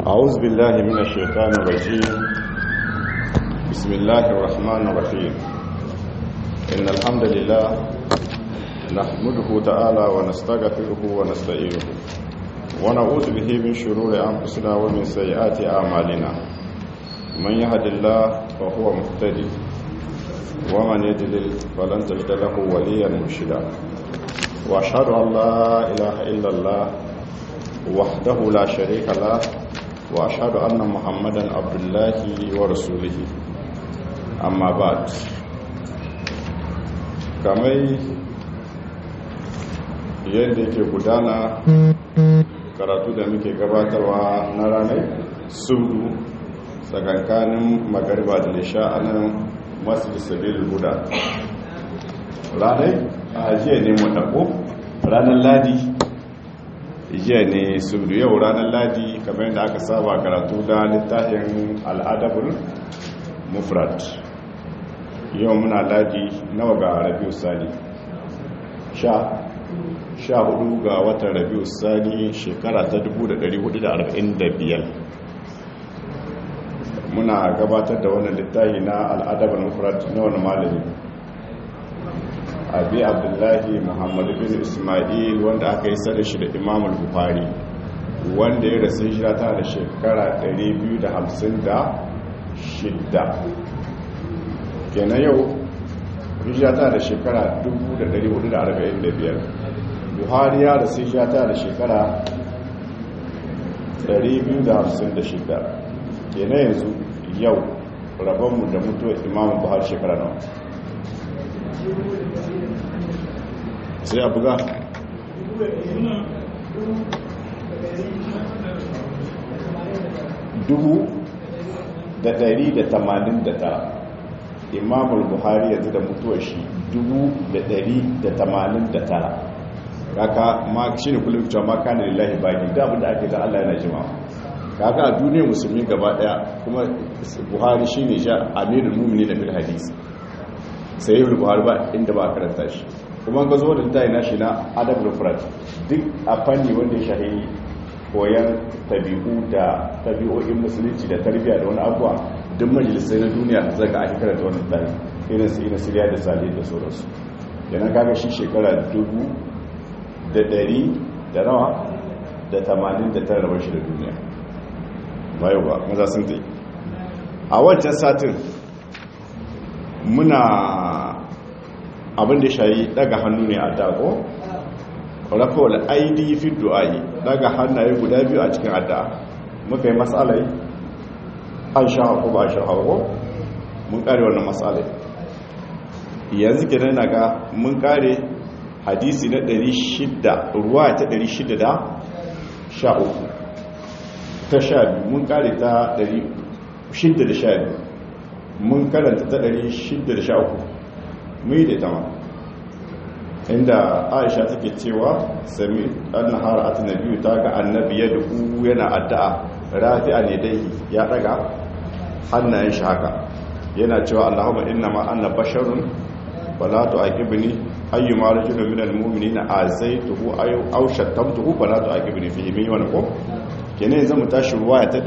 أعوذ بالله من الشيطان الرجيم بسم الله الرحمن الرحيم إن الحمد لله نحمده تعالى ونستغفره ونستعينه ونعوذ به من شرور أنفسنا ومن سيئات أعمالنا من يهد الله فهو مهتدي ومن يضلل فلن تجد له وليا مرشدا واشهد ان لا اله الا الله وحده لا شريك له واشهد ان محمدا عبد الله ورسوله اما بعد kamar yadda yake gudana karatu da muke gabatarwa na ranar sudu tsakankanin magariba da nisha a nan masu sabil guda ranar a jiya ne mu ranar ladi jiya ne sudu yau ranar ladi kamar yadda aka saba karatu da littafin al'adabul mufrat yau muna ladi nawa ga rabiu sani sha sha hudu ga watan rabiu sani shekara ta 1445 muna gabatar da wannan littafi na al'adabul mufrat na wani malami abi abdullahi muhammad bin ismail wanda aka yi sada shi da imam al-bukhari wanda ya rasu hijira ta da shekara 256 kenan yau hijira ta da shekara 1445 buhari ya rasu hijira ta da shekara 256 kenan yanzu yau rabonmu da mutuwar imam buhari shekara nawa sai a buga dubu da dari da tamanin da tara imamul buhari yanzu da mutuwar shi dubu da dari da tamanin da tara kaka ma shi ne kullum cewa ma kanin lillahi baki da abinda ake da allah yana jima kaka a duniyar musulmi gaba daya kuma buhari shi ne sha amirin mummuni na fil hadisi sai yi buhari ba inda ba a karanta shi kuma ga zo da ta na shi na adab rufrat duk a fanni wanda ya shahi koyan tabi'u da tabi'o'in musulunci da tarbiyya da wani abuwa duk majalisai na duniya zaga ake karanta wannan tari irin su ina siriya da sale da sauransu yana kaga shi shekara dubu da dari da rawa da tamanin da tara rabar shi da duniya bayo ba maza sun ta yi a wancan satin muna abin da shayi daga hannu ne a dago rafawar aidi fi du'ayi daga hannaye guda biyu a cikin addu'a muka yi matsalai an sha haku ba sha haku mun kare wannan matsalai yanzu ke nan ga mun kare hadisi na 600 ruwa ta 600 da sha uku ta sha biyu mun kare ta 612 mun karanta ta 613 mu yi da tama inda aisha take cewa sami anna hara'at nabiyyu ta ga annabi ya duku yana addu'a rafi'a ne dai ya daga hannayen shi haka yana cewa allahumma inna ma anna basharun wala tu'aqibni ayyuma rajulun minal mu'minina azaituhu aw aw shattamtuhu fala tu'aqibni fihi min wani ko kenan yanzu mu tashi ruwaya ta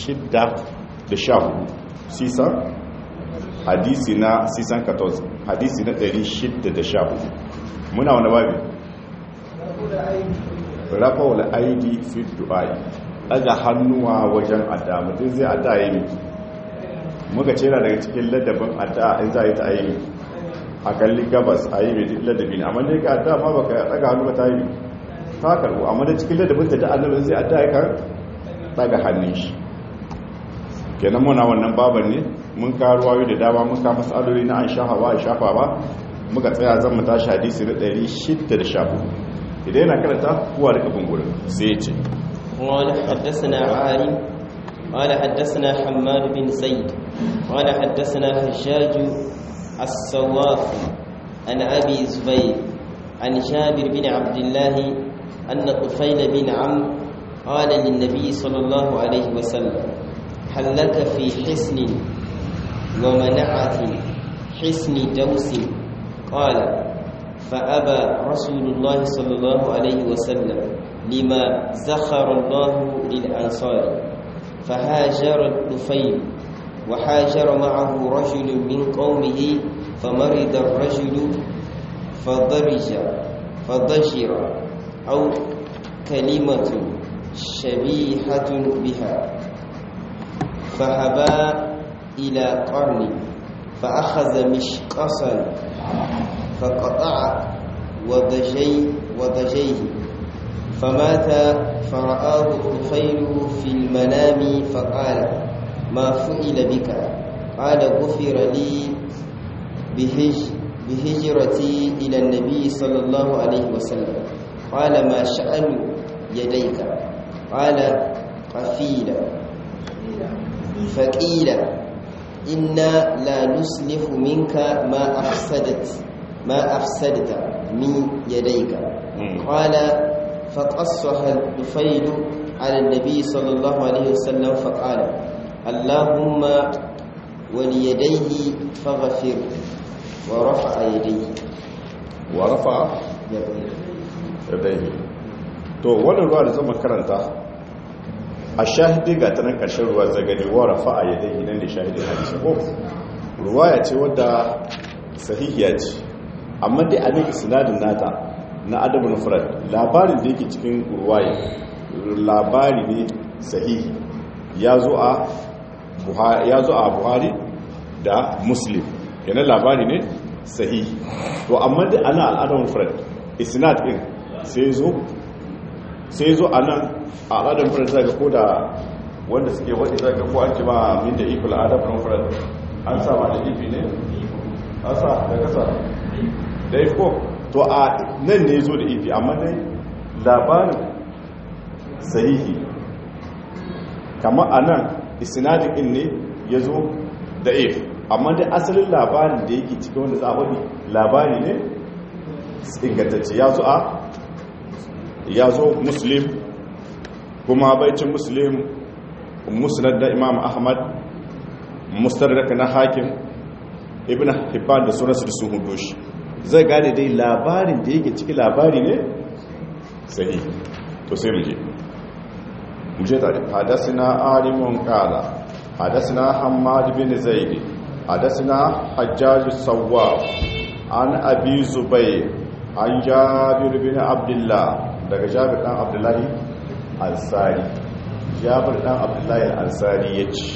614 sisa hadisi na sisan 14 hadisi na 614 muna wani babi rafa wala aidi fi du'ai daga hannuwa wajen adda mutum zai adda yi miki muka ce na daga cikin ladabin adda in za a yi ta yi a kalli gabas a yi mai ladabi ne amma dai ka adda ma baka daga hannu ta yi ta karbu amma da cikin ladabin ta da annabin zai adda ya kan daga hannun shi kenan muna wannan baban ne mun karuwa da dama mun ka masaloli na an shafa ba a shafa ba muka tsaya zan mu tashi hadisi na 614 idan yana karanta kuwa da kafin gurin sai ya ce قال حدثنا عارم قال حدثنا حماد بن زيد قال حدثنا هشاج السواف عن أبي زبير عن جابر بن عبد الله أن طفيل بن عمرو قال للنبي صلى الله عليه وسلم هل لك في حسن ومنعة حسن دوس قال فأبى رسول الله صلى الله عليه وسلم لما زخر الله للأنصار فهاجر الطفيل وحاجر معه رجل من قومه فمرض الرجل فضرج فضجر أو كلمة شبيحة بها فهبا إلى قرن فأخذ مشقصا فقطع وضجي وضجيه فمات فرآه الطفيل في المنام فقال ما فعل بك قال غفر لي بهج بهجرتي إلى النبي صلى الله عليه وسلم قال ما شأن يديك قال قفيلا فقيل إنا لا نسلف منك ما أفسدت ما أفسدت من يديك قال فقصها الطفيل على النبي صلى الله عليه وسلم فقال اللهم وليديه فغفر ورفع يديه ورفع yadayhi to wannan ruwa da zama karanta a shahidi ga ta nan ƙarshen ruwa zagani wa rafa'a yadayhi nan da shahidin hadisi ko ruwa ya ce wadda sahihiya ce amma dai a nan sinadin nata na adamu nufrat labarin da yake cikin ruwaye labari ne sahihi ya zo a buhari da muslim yana labari ne sahihi to amma dai ana al'adar nufrat isnad din sai zo sai zo a nan a al'adar nufrat zaga ko da wanda suke wadda zaga ko an ci ba min da ikula adab nufrat an sama da ifi ne an sa da kasa da ifko to a nan ne zo da ifi amma dai labarin sahihi kama a nan isnadin din ne ya zo da if amma dai asalin labarin da yake cikin wanda za a wani labari ne ingantacce ya zo a ya zo muslim kuma baicin muslim musnad da imam ahmad mustarrak na hakim ibn hibban da sunansu da sun hudu shi zai gane dai labarin da yake ciki labari ne sahi to sai muje muje tare hadasina alimun qala hadasina hammad bin zaid hadasina hajjaj sawwab an abi zubayr an jabir bin abdullah daga jabir dan abdullahi ansari jabir dan abdullahi ansari yace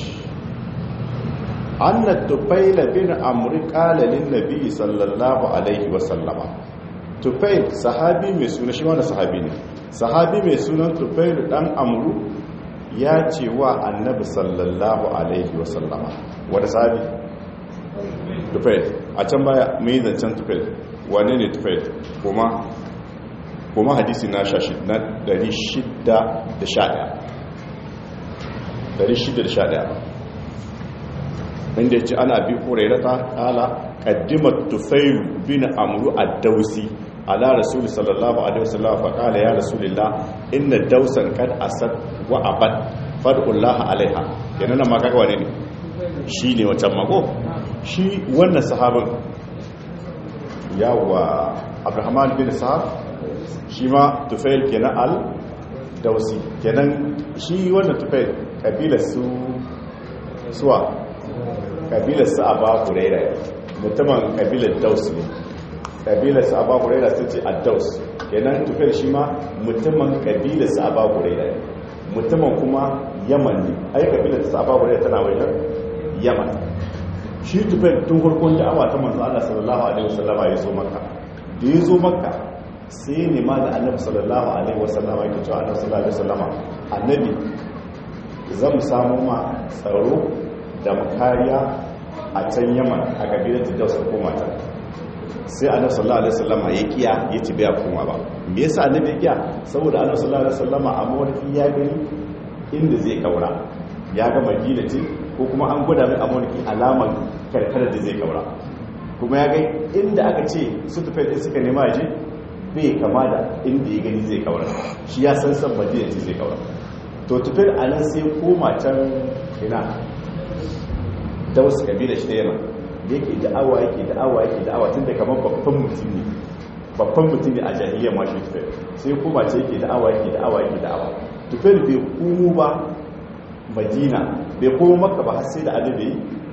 anna tufaila bin amri qala lin nabi sallallahu alaihi wa sallama tufail sahabi mai suna shi wani sahabi ne sahabi mai sunan tufail dan amru ya ce wa annabi sallallahu alaihi wa sallama wani sahabi tufail a can baya mai zancen tufail wane ne tufail kuma kuma hadisi na shashi na 611 inda ya ce ana bi hurairata kala kaddimar tufailu bin amuru a dausi ala rasuli sallallahu alaihi wasallam fa kala ya rasulillah inna dausan kad asad wa abad fad'ullaha alaiha yana nan ma kaga wane ne shi ne wancan mako shi wannan sahabin yawa abrahman bin sahab shi ma tufail kenan al dausi kenan shi wannan tufail kabilar su suwa kabilar su aba huraira mutumin kabilar daus ne kabilar su aba huraira sun ce addaus kenan tufail shi ma mutumin kabilar su aba huraira mutumin kuma yaman ne ai kabilar su aba huraira tana wajen yaman shi tufail tun farkon da'awa ta manzo Allah sallallahu alaihi wasallama ya zo makka da ya zo makka sai ne ma da annabi sallallahu alaihi wasallama yake cewa annabi sallallahu alaihi wasallama annabi zan samu ma tsaro da makariya a can yaman a kabilar da dausa koma ta sai annabi sallallahu alaihi wasallama ya kiya ya ci biya koma ba me yasa annabi ya kiya saboda annabi sallallahu alaihi wasallama a mawarki ya gani inda zai kaura ya ga madina ce ko kuma an gwada mai a mawarki alamar karkarar da zai kaura kuma ya ga inda aka ce su tufe da suka nema je bai kama da inda ya gani zai kaura shi ya san san madina ce zai kaura to tufe a nan sai koma can ina da wasu kabila shi da yana yake da'awa yake da'awa yake da'awa tun da kamar babban mutum ne babban mutum ne a jahiliyyar ma shi tufe sai koma ce yake da'awa yake da'awa yake da'awa tufe bai kumu ba madina bai koma makka ba har sai da annabi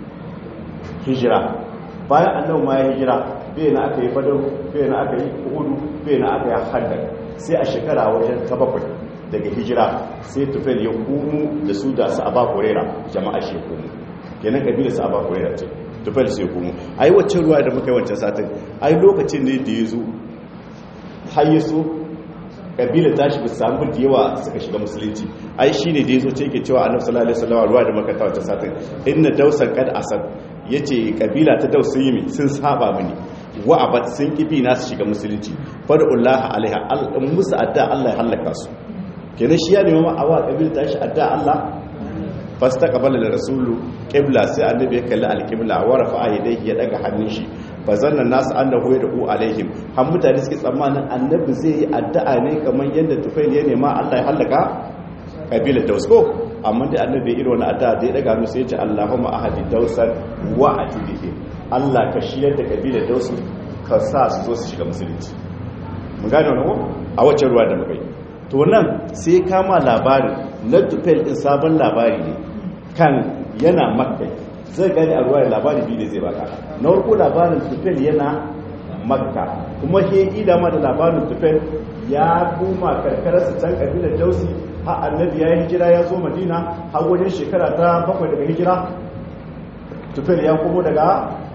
hijira bayan annabi ma ya hijira bai na aka yi badar bai na aka yi uhudu bai na aka yi haddar sai a shekara wajen ta bakwai daga hijira sai tufel ya kumu da su da su aba kurera jama'a shi kumu kenan kabilar su aba kurera ce tufel sai kumu ai wacce ruwa da muka yi wancan satin ai lokacin ne da ya zo har ya so kabilar tashi ba samu da yawa suka shiga musulunci ai shine da yazo ce yake cewa annabi sallallahu alaihi wasallam ruwa da makata wata satin inna dausan kad asad yace kabila ta daus sun yi sun saba mini wa abad sun kibi na su shiga musulunci fadullah alaiha al musu adda Allah ya halaka su kenan shi ya nemi ma awa kabila tashi adda Allah fastaqbala rasulu qibla sai annabi ya kalli alqibla wa rafa'a yadayhi ya daga hannun shi fa zanna nasu annahu yad'u alaihim har mutane suke tsammanin annabi zai yi addu'a ne kamar yadda tufail ya nema Allah ya halaka kabilar daus ko amma da annabi irin wani addu'a da ya daga hannu sai ya ce Allahumma ahadi dausan wa atibihi Allah ka shiyar da kabilar daus ka sa su zo su shiga musulunci mun gane wannan ko a wacce ruwa da mukai to nan sai kama labarin na tufail din sabon labari ne kan yana makka zai gani a ruwa labari biyu da zai baka na warko labarin tufel yana makka kuma he ida ma da labarin tufel ya kuma karkararsa can kabilar dausi har annabi ya yi hijira ya zo madina har wajen shekara ta bakwai daga hijira tufel ya komo daga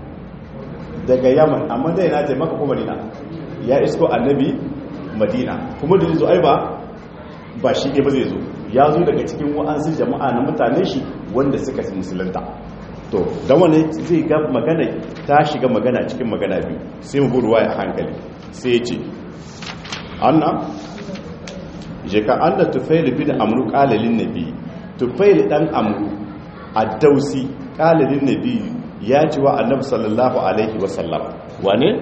daga yaman amma da yana taimaka ko madina ya isko annabi madina kuma da zo ai ba ba shi ne ba zai zo ya zo daga cikin wa'ansu jama'a na mutane shi wanda suka musulunta to da wani zai ga magana ta shiga magana cikin magana biyu sai mu ruwa ya hankali sai ce anna je ka anna tufail bin amru qalalin nabi tufail dan amru ad-dausi qalalin nabi ya ci wa annabi sallallahu alaihi wasallam wane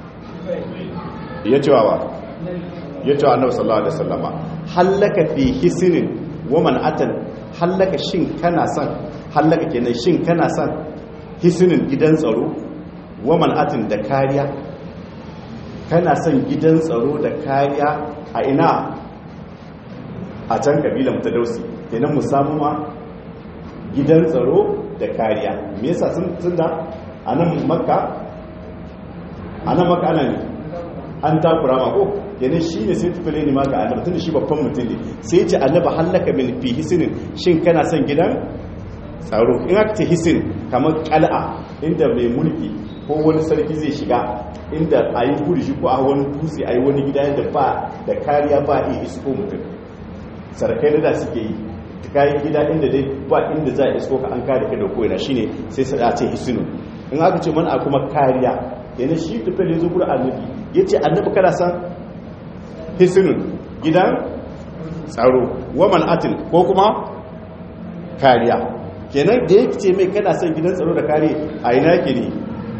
ya ci wa ya ci wa annabi sallallahu alaihi wasallama hallaka fi hisnin wa man atan hallaka shin kana son hallaka kenan shin kana son hisinin gidan tsaro wa man'atin da kariya kana son gidan tsaro da kariya a ina a can kabilan ta dausi kenan mu samu ma gidan tsaro da kariya me yasa sun tunda a nan makka a nan makka ana ne an takura ma ko kenan shi ne sai tufile ne ma ga annabi tunda shi babban mutum ne sai ce annaba hallaka min fi hisinin shin kana son gidan tsaro in aka ce hisin kamar kal'a inda mai mulki ko wani sarki zai shiga inda a yi burji ko a wani dutse a yi wani gida yadda ba da kariya ba iya isko mutum sarkai da suke yi kayan gida inda dai ba inda za a isko ka an kare ka da koyana shine sai sai a ce hisinu in aka ce mana kuma kariya yana shi tufel ya zo gurin annabi ya ce annabi kana san hisinun gidan tsaro waman atin ko kuma kariya kenan da ya ce mai kana son gidan tsaro da kare a ina ke ne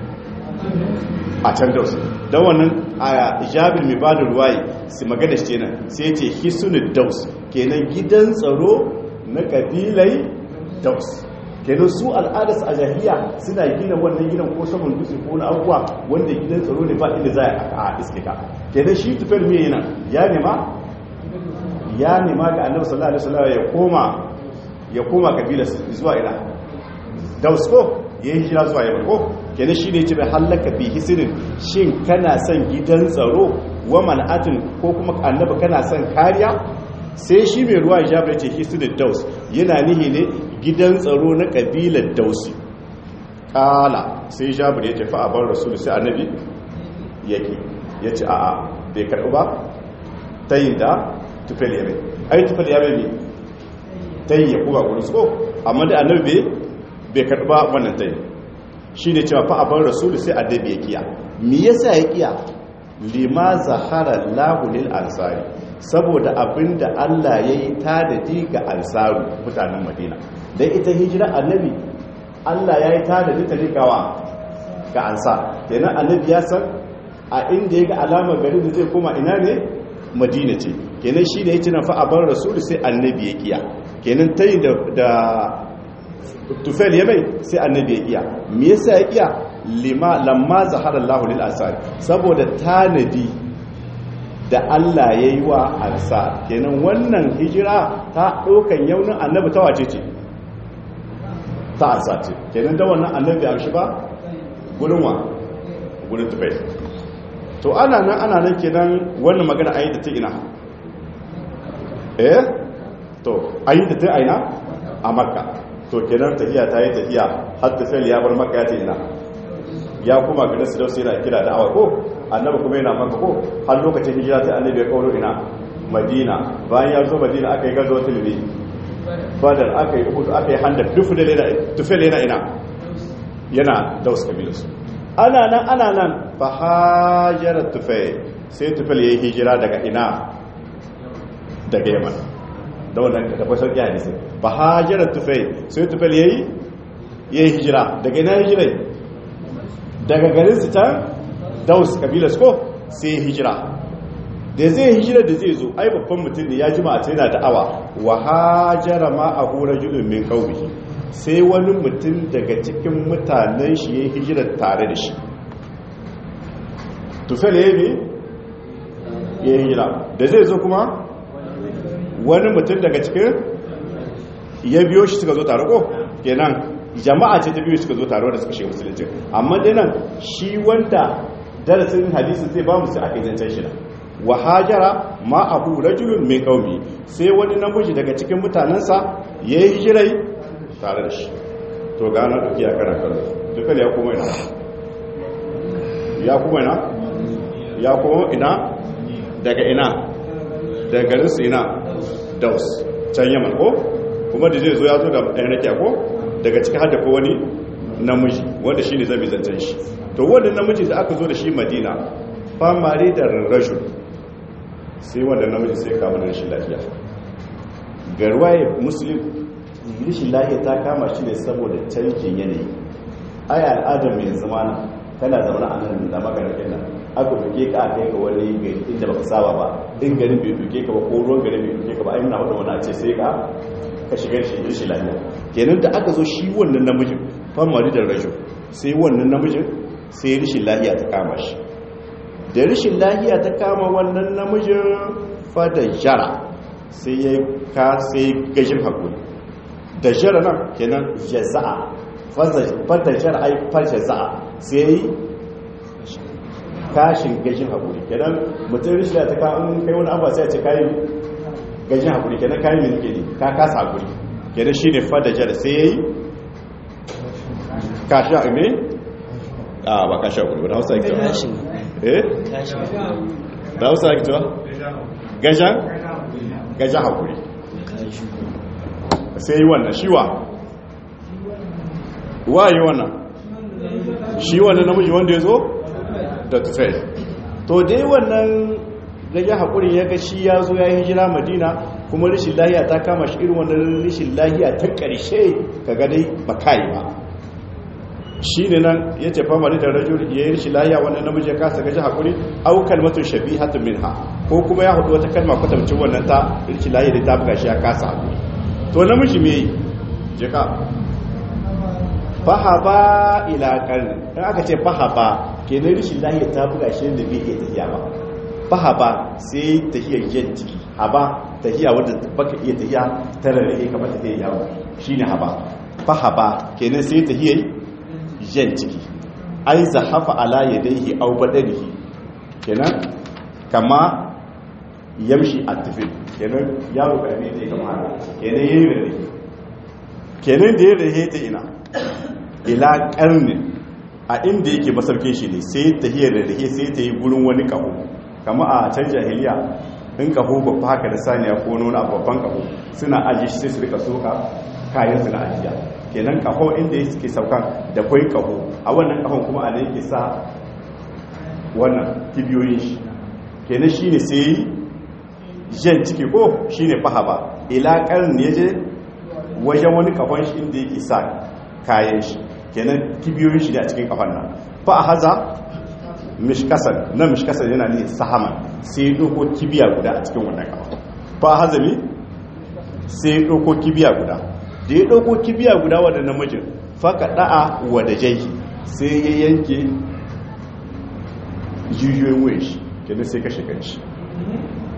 a can daus don wannan a jabir mai bada ruwaye su magana shi nan sai ce hisunin daus kenan gidan tsaro na kabilai daus kenan su al'adarsu a jahiliya suna gina wannan gidan ko saman dutse ko na abubuwa wanda gidan tsaro ne ba inda za a iske ka kenan shi tufel mai yana ya nema ya nema ga annabi sallallahu alaihi wasallam ya koma ya koma kabila zuwa ina dausko ya yi hijira zuwa yamma ko kenan shi ne ce bai hallaka fi hisirin shin kana son gidan tsaro wa man'atin ko kuma annaba kana son kariya sai shi mai ruwa ya ce hisirin daus yana nihi ne gidan tsaro na kabilar dausi kala sai jabir ya tafi a bar rasulu sai annabi yake ya ce a'a bai karɓi ba ta yi da tufel yabe ai tufel yabe ne ta yi ya kuma gudu su ko amma da annabi bai karɓa wannan ta yi shi ne cewa fa a bar rasulu sai annabi ya kiya me yasa ya kiya lima zahara lahulil ansari saboda abinda Allah ya yi tadadi ga ansaru mutanen madina don ita hijira annabi Allah ya yi tadadi ta rikawa ga ansa kenan annabi ya san a inda ya ga alamar gari da zai koma ina ne madina ce kenan shi da ya ci na fa a bar rasulu sai annabi ya kiya kenan ta yi da tufel ya bai sai annabi ya kiya me yasa ya kiya lima lamma zahara Allahu lil ansari saboda tanadi da Allah ya yi wa ansa kenan wannan hijira ta ɗaukan yaunin annabi ta wace ce ta asace kenan da wannan annabi a shi ba gurin wa gurin tufai to ana nan ana nan kenan wannan magana ayi da ta ina eh to ayi da ta aina a makka to kenan tafiya ta yi tafiya har tafiyar ya bar makka ya ta ina ya kuma garin su dausa yana kira da awa ko annabi kuma yana maka ko har lokacin hijira ta annabi ya kawo ina madina bayan ya zo madina aka yi gazo tilbi badar aka yi uhudu aka yi handar tufel yana ina yana daus kabilarsu ana nan ana nan fa hajjarar tufel sai tufel ya yi hijira daga ina daga yaman da wannan da kwasar ya hadisi fa hajjarar tufel sai tufel ya yi hijira daga ina hijirai daga garin su ta daus kabilarsu ko sai hijira da zai hijira da zai zo ai babban mutum ne ya ji ma a yana da'awa wa hajara ma a hura julun min qaumihi sai wani mutum daga cikin mutanen shi ya hijira tare da shi tufel ya yi ya hijira da zai zo kuma wani mutum daga cikin ya biyo shi suka zo tare ko kenan jama'a ce ta biyo suka zo tare da suka shiga musulunci amma dai nan shi wanda darasin hadisi zai ba mu sai aka yi zancen shi nan wa hajara ma abu rajulun mai kaumi sai wani namiji daga cikin mutanensa ya yi hijirai tare da shi to gana duki ya karan kallo dukkan ya kuma ina ya kuma ina ya kuma ina daga ina daga garinsu ina daus can yaman ko kuma da zai zo ya zo da ɗan rakiya ko daga cikin hada ko wani namiji wanda shi ne zai zancen shi to wanda namiji da aka zo da shi madina famari da rajul sai wanda namiji sai kama da rashin lafiya garwaye muslim rashin lafiya ta kama shi ne saboda canjin yanayi ai al'adar mai zamana kana zaune a nan da maganakin nan aka duke ka kai ka wani gari inda baka saba ba in garin bai duke ka ba ko ruwan garin bai duke ka ba ai muna wadda wani ce sai ka ka shiga shi rashin lafiya kenan da aka zo shi wannan namijin famari da rajul sai wannan namijin sai rashin lafiya ta kama shi da rashin lahiya ta kama wannan namijin fada jara sai ya ka sai gajin haƙuri da jara nan kenan jaza'a fada jara ai far jaza'a sai yi kashin gajin haƙuri kenan mutum rashin lahiya ta kama kai wani abuwa sai a ce kayi gajin haƙuri kenan kayi mai nike ne ka kasa haƙuri kenan shi ne fada jara sai ya yi kashi a me a ba kashi haƙuri wadda hausa ake eh da hausa ake cewa gajan gajan haƙuri sai yi wannan shiwa wa yi wannan shi wannan namiji wanda ya zo da tufai to dai wannan gajan haƙuri ya ga shi ya zo ya yi hijira madina kuma rashin lahiya ta kama shi irin wannan rashin lahiya ta ƙarshe ka gadai bakayi ba shi ne nan ya ce famari da rajul ya yi rashin lahiya wannan namiji ya kasa gaji haƙuri au kalmatun shabi hatun min ha ko kuma ya haɗu wata kalma kwatamcin wannan ta rashin lahiya da ta buga shi ya kasa haƙuri to namiji me yi jika fahaba ila karni in aka ce fahaba kenan rashin lahiya ta buga shi da bai iya tafiya ba fahaba sai tahiyar jan ciki haba tahiya wadda baka iya tahiya ta rarrahe kamar tahiyar yawo shine haba fahaba kenan sai tahiyar jan ciki ai zahafa ala yadayhi aw badanihi kenan kama yamshi at-tifil kenan yaro karami ne kamar haka kenan yayin rarrahe kenan da ya rarrahe ta ina ila karnin a inda yake masarkin shi ne sai tahiyar rarrahe sai ta yi gurin wani kaho kama a can jahiliya in kaho babba haka da saniya ko nuna babban kaho suna ajiye shi sai su rika soka kayan su na ajiya kenan kaho inda ya suke saukan da kwai kaho a wannan kahon kuma a da yake sa wannan kibiyoyin shi kenan shi ne sai jan ciki ko shi ne fahaba ila ne ya je wajen wani kahon shi inda yake sa kayan shi kenan kibiyoyin shi ne a cikin kahon nan fa a haza mishkasan na mishkasan yana ne sahaman sai ya ɗauko kibiya guda a cikin wannan kahon fa a haza mi sai ya ɗauko kibiya guda da ya ɗauko kibiya guda wadda namijin faka ɗa'a wadda jai sai ya yanke jijiyoyin wuyan shi kenan sai kashe kanshi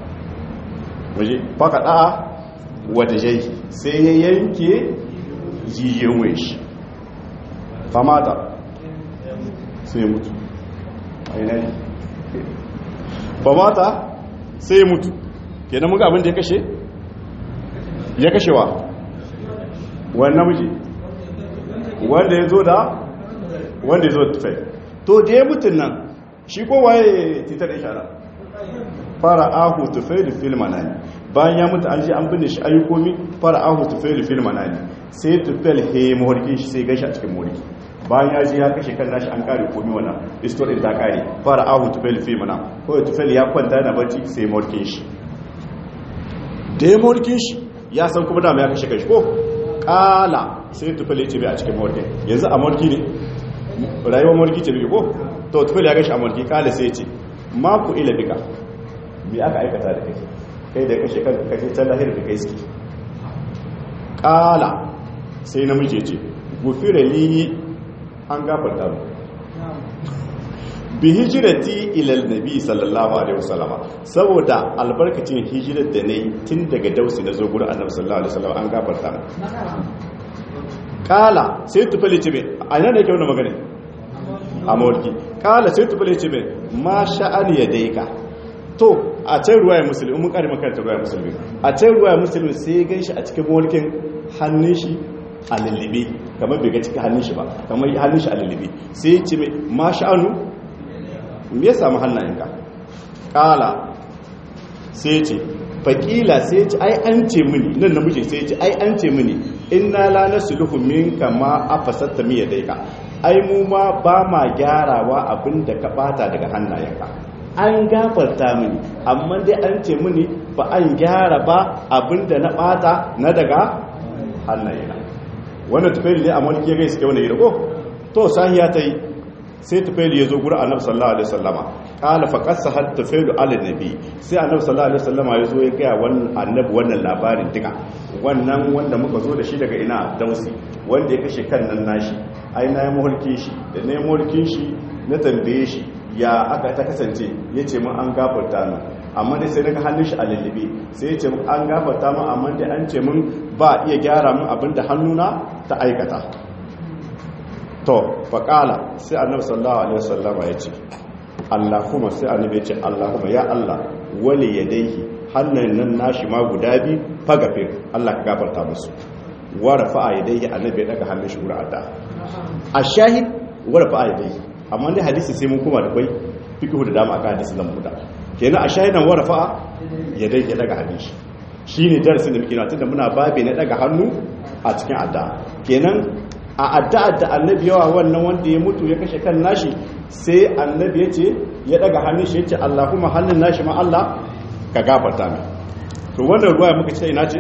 waje faka ɗa'a wadda jai sai ya yanke jijiyoyin waye shi famata sai mutu ainihi famata sai mutu kenan muka abin da ya kashe ya kashewa wani namiji wanda ya zo da wanda ya zo da tufai to da ya mutun nan shi ko waye titar ishara fara ahu tufai da filma na ne bayan ya mutu an ji an binne shi ayyukomi fara ahu tufai da filma na ne sai tufai he mawarki shi sai gashi a cikin mawarki bayan ya ji ya kashe kan nashi an kare komi wannan istorin ta kare fara ahu tufai da filma na kawai tufai ya kwanta yana barci sai mawarkin shi da ya mawarkin shi ya san kuma dama ya kashe kashi ko kala sai tufai ya ce bai a cikin mawarkin yanzu a mawarki ne rayuwar mawarki ce bai ko to tufil ya gashi a mulki kala sai ce ma ku ila bika bi aka aikata da kai kai da kashe kan kashe can lahir da kai suke kala sai namiji ce gufira li an gafarta mu bi hijirati ila nabi sallallahu alaihi wasallam saboda albarkacin hijirar da nayi tun daga dausi na zo gurin annabi sallallahu alaihi wasallam an gafarta mu kala sai tufali ce bai a yana da yake wannan magana a mawarki kala sai tufali ce bai ma sha'ani ya daika to a can ruwa ya musulmi mun kare makaranta ruwa ya musulmi a can ruwa ya musulmi sai ya ganshi a cikin mawarkin hannun shi a lullube kamar bai ga cikin hannun shi ba kamar hannun shi a lullube sai ya ce mai ma sha'anu me ya samu hannayenka kala sai ce faƙila sai ce ai an ce mini nan namiji sai ce ai an ce mini inna la nasluhu minka ma afasatta mi yadayka ai mu ma ba ma gyarawa abinda ka bata daga hannayenka an gafarta mini amma dai an ce mini ba an gyara ba abinda na bata na daga hannayena wannan tufeli ne a mulki ya gaisa wani yi ko to sahiya ta yi sai tufailu ya zo guri annabi sallallahu alaihi wasallama kala fa qassa had tufailu ala nabi sai annabi sallallahu alaihi wasallama ya zo ya ga wannan annabi wannan labarin duka wannan wanda muka zo da shi daga ina dausi wanda ya kashe kan nan nashi ai na yi mulkin shi da na yi mulkin shi na tambaye shi ya aka ta kasance ya ce mun an gafarta mu amma dai sai daga hannun shi a lullube sai ya ce mun an gafarta mu amma dai an ce mun ba iya gyara mun abinda hannuna ta aikata to faƙala sai annabi sallallahu alaihi wasallam ya ce Allahumma sai annabi ya ce Allahumma ya Allah wali yadayhi hannan nan nashi ma guda bi fagafir Allah ka gafarta musu wa rafa'a yadayhi annabi ya daga hannun shi gura adda ashahid wa rafa'a yadayhi amma dai hadisi sai mun kuma da kai fiqhu da dama aka hadisi nan muda kenan ashahidan wa rafa'a yadayhi ya daga hannun shi shine darasin da muke na tunda muna babe na daga hannu a cikin adda kenan a addu'ar da annabi yawa wannan wanda ya mutu ya kashe kan nashi sai annabi ya ce ya daga hannun shi ya ce Allah kuma hannun nashi ma Allah ka gafarta mai to wannan ruwa ya muka ce ina ce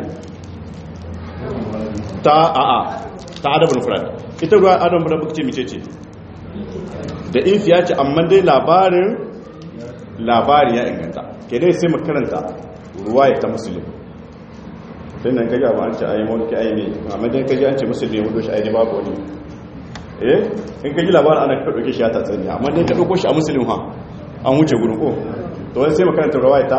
ta a'a ta adabul furat ita ruwa adabul furat muka ce mice ce da infiya ce amma dai labarin labari ya inganta ke dai sai mu karanta ruwa ya ta musulun sai nan kaji abu an ce ayi mulki ayi ne amma dan kaji an ce musulmi ya hudo shi ayi babu wani eh in kaji labarin ana ka dauke shi ya tatsani amma dan ka dauko shi a musulmi ha an wuce gurin ko to wani sai makaranta rawaita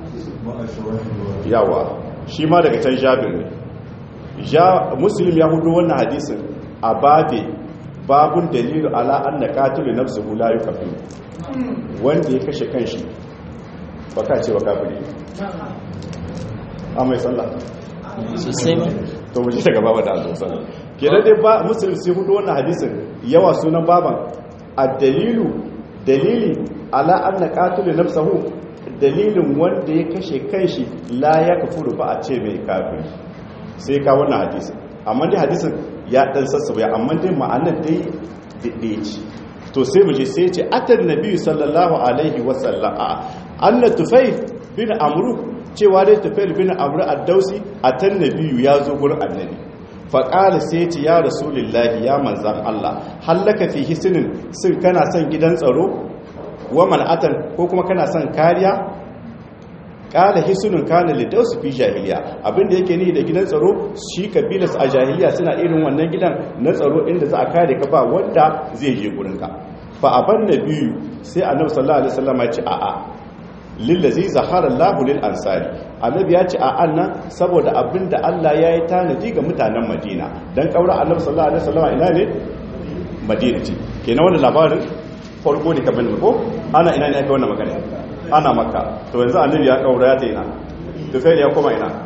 yawa shi ma daga can jabir ne ja muslim ya hudo wannan hadisin a babe babun dalilu ala anna qatilu nafsuhu la yukafir wanda ya kashe kanshi baka ce wa kafiri a mai sallah sosai ba to mu ji daga baba da Allah sallallahu kenan dai ba muslim sai hudu wannan hadisin yawa sunan baban ad-dalilu dalili ala anna qatilu nafsuhu dalilin wanda ya kashe kanshi la ya kafuru ba a ce mai kafiri sai ka wannan hadisin amma dai hadisin ya dan sassauya amma dai ma'anar dai dai ce to sai mu je sai ce atan nabi sallallahu alaihi wasallam anna tufayl bin amru cewa dai tufayl bin amru ad-dausi atan nabiyu ya zo gurin annabi faƙali sai ce ya rasulullahi ya manzan Allah hallaka fi hisinin sun kana son gidan tsaro wa man'atan ko kuma kana son kariya ƙala hisinin kana lidausu fi jahiliya abinda yake ni da gidan tsaro shi kabilas a jahiliya suna irin wannan gidan na tsaro inda za a kare ka ba wanda zai je gurinka fa aban nabiyu sai annabi sallallahu alaihi wasallam ya ce a'a lillazi zahara Allahu lil ansari annabi ya ce a annan saboda abinda Allah ya yi tanadi ga mutanen Madina dan kaura annabi sallallahu alaihi wasallam ina ne Madina ce kenan wannan labarin farko ne kamar ko ana ina ne aka wannan magana ana makka to yanzu annabi ya kaura ya ta ina to sai ya koma ina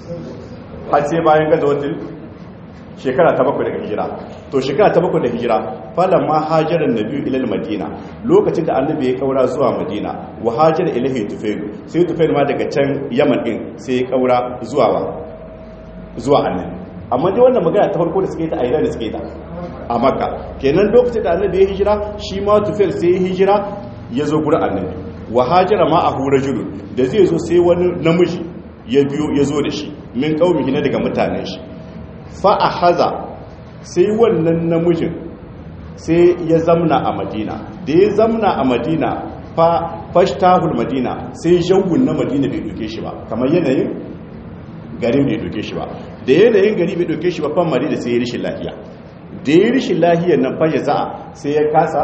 har sai bayan gazawatul shekara ta bakwai daga hijira to shekara ta bakwai da hijira falan ma hajaran nabi ilal madina lokacin da annabi ya kaura zuwa madina wa hajara ilahi tufailu sai tufailu ma daga can yaman din sai ya kaura zuwa wa zuwa annabi amma dai wannan magana ta farko da suke ta a da suke ta a makka kenan lokacin da annabi ya hijira shi ma tufail sai ya hijira ya zo gurin annabi wa hajara ma ahu rajulun da zai zo sai wani namiji ya biyo ya zo da shi min qaumihi na daga mutanen shi fa'ahaza sai wannan namijin sai ya zamna a madina da ya zamna a madina fashtahul madina sai jawun na madina bai doke shi ba kamar yanayin garin bai doke shi ba da yanayin gari bai doke shi ba fan madina sai ya rishin lahiya da ya rishin lahiyar nan fashe za'a sai ya kasa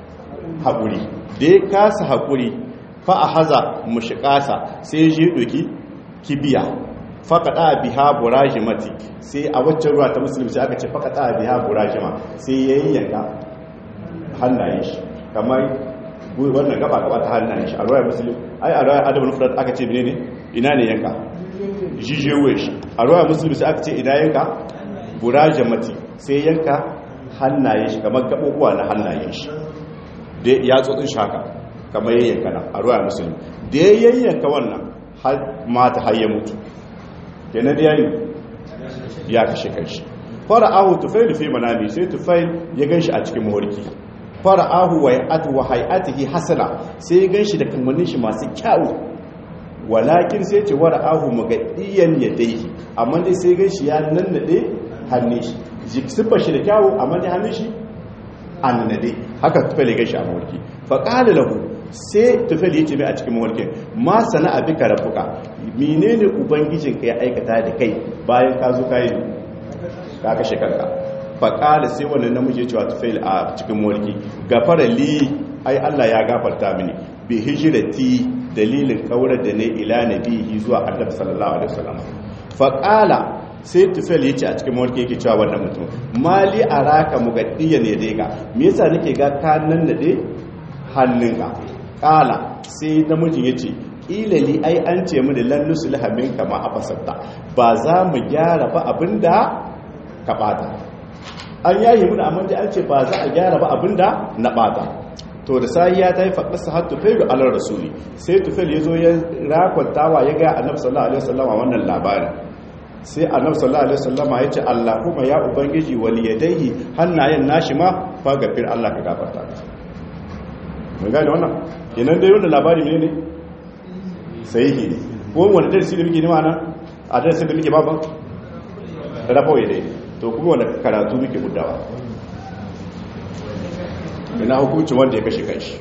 haƙuri da ya kasa haƙuri fa'ahaza mushikasa sai ya je doki kibiya faƙaɗa biha burajimati sai a waccan ruwa ta musulunci aka ce faƙaɗa biha burajima sai ya yi yanka hannayen shi kamar wannan gaba gaba ta hannayen shi a ruwa musulun ai a ruwa adamu nufrat aka ce ne ina ne yanka jijewe shi a ruwa musulun sai aka ce ina yanka burajimati sai yanka hannayen shi kamar gaɓoɓuwa na hannayen shi da ya tsotsin shaka kamar yayyanka na a ruwa musulun da ya yayyanka wannan mata har ya mutu kenan da yayi ya kashe kanshi fara'ahu tufail fi manami sai tufail ya ganshi a cikin mawarki fara'ahu wa ya'atu wa hay'atihi hasana sai ya ganshi da kamannin shi masu kyau walakin sai ce wara'ahu magadiyan yadayhi amma dai sai ganshi ya nannade hannun shi jiksifa shi da kyau amma dai hannun shi annade haka tufail ya ganshi a mawarki fa qala lahu sai tufel ya ce mai a cikin mawalkin ma sana abi ka rafuka menene ubangijinka ya aikata da kai bayan ka zo kayi ka kashe kanka faƙala sai wannan namiji ya cewa tufel a cikin mawalki gafara li ai Allah ya gafarta mini bi hijrati dalilin kaurar da ne ila nabihi zuwa annabi sallallahu alaihi wasallam faƙala sai tufel ya ce a cikin mawalki yake cewa wannan mutum mali araka mugaddiya ne dai ga me yasa nake ga kanan da dai hannunka kala sai namijin ya ce ilali ai an ce mu da lannus lahamin kama a fasatta ba za mu gyara ba abinda ka bata an yayi mu da amma da an ce ba za a gyara ba abinda na bata to da sai ya ta yi faɗa har tufailu alar rasuli sai tufail ya zo ya rakwantawa ya ga annabi sallallahu alaihi wasallama wannan labarin sai annabi sallallahu alaihi wasallama ya ce allahumma ya ubangiji waliyadaihi hannayen nashi ma fa gafir allah ka gafarta mun gane wannan kenan dai wannan labari ne ne sahihi ne ko wani darasi da muke nema nan a darasin da muke baban rafa ya dai to kuma wanda karatu muke gudawa ina hukuncin wanda ya kashe kanshi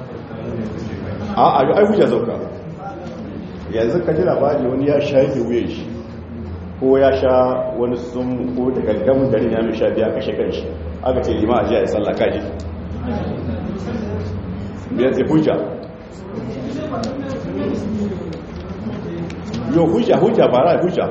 a a ai hujja zauka yanzu ka ji labari wani ya shafe wuyan shi ko ya sha wani sun ko da gaggamin garin ya mai sha biya kashe kanshi aka ce lima a jiya ya sallah kaji biyar zai hujja yau hujja hujja ba ra hujja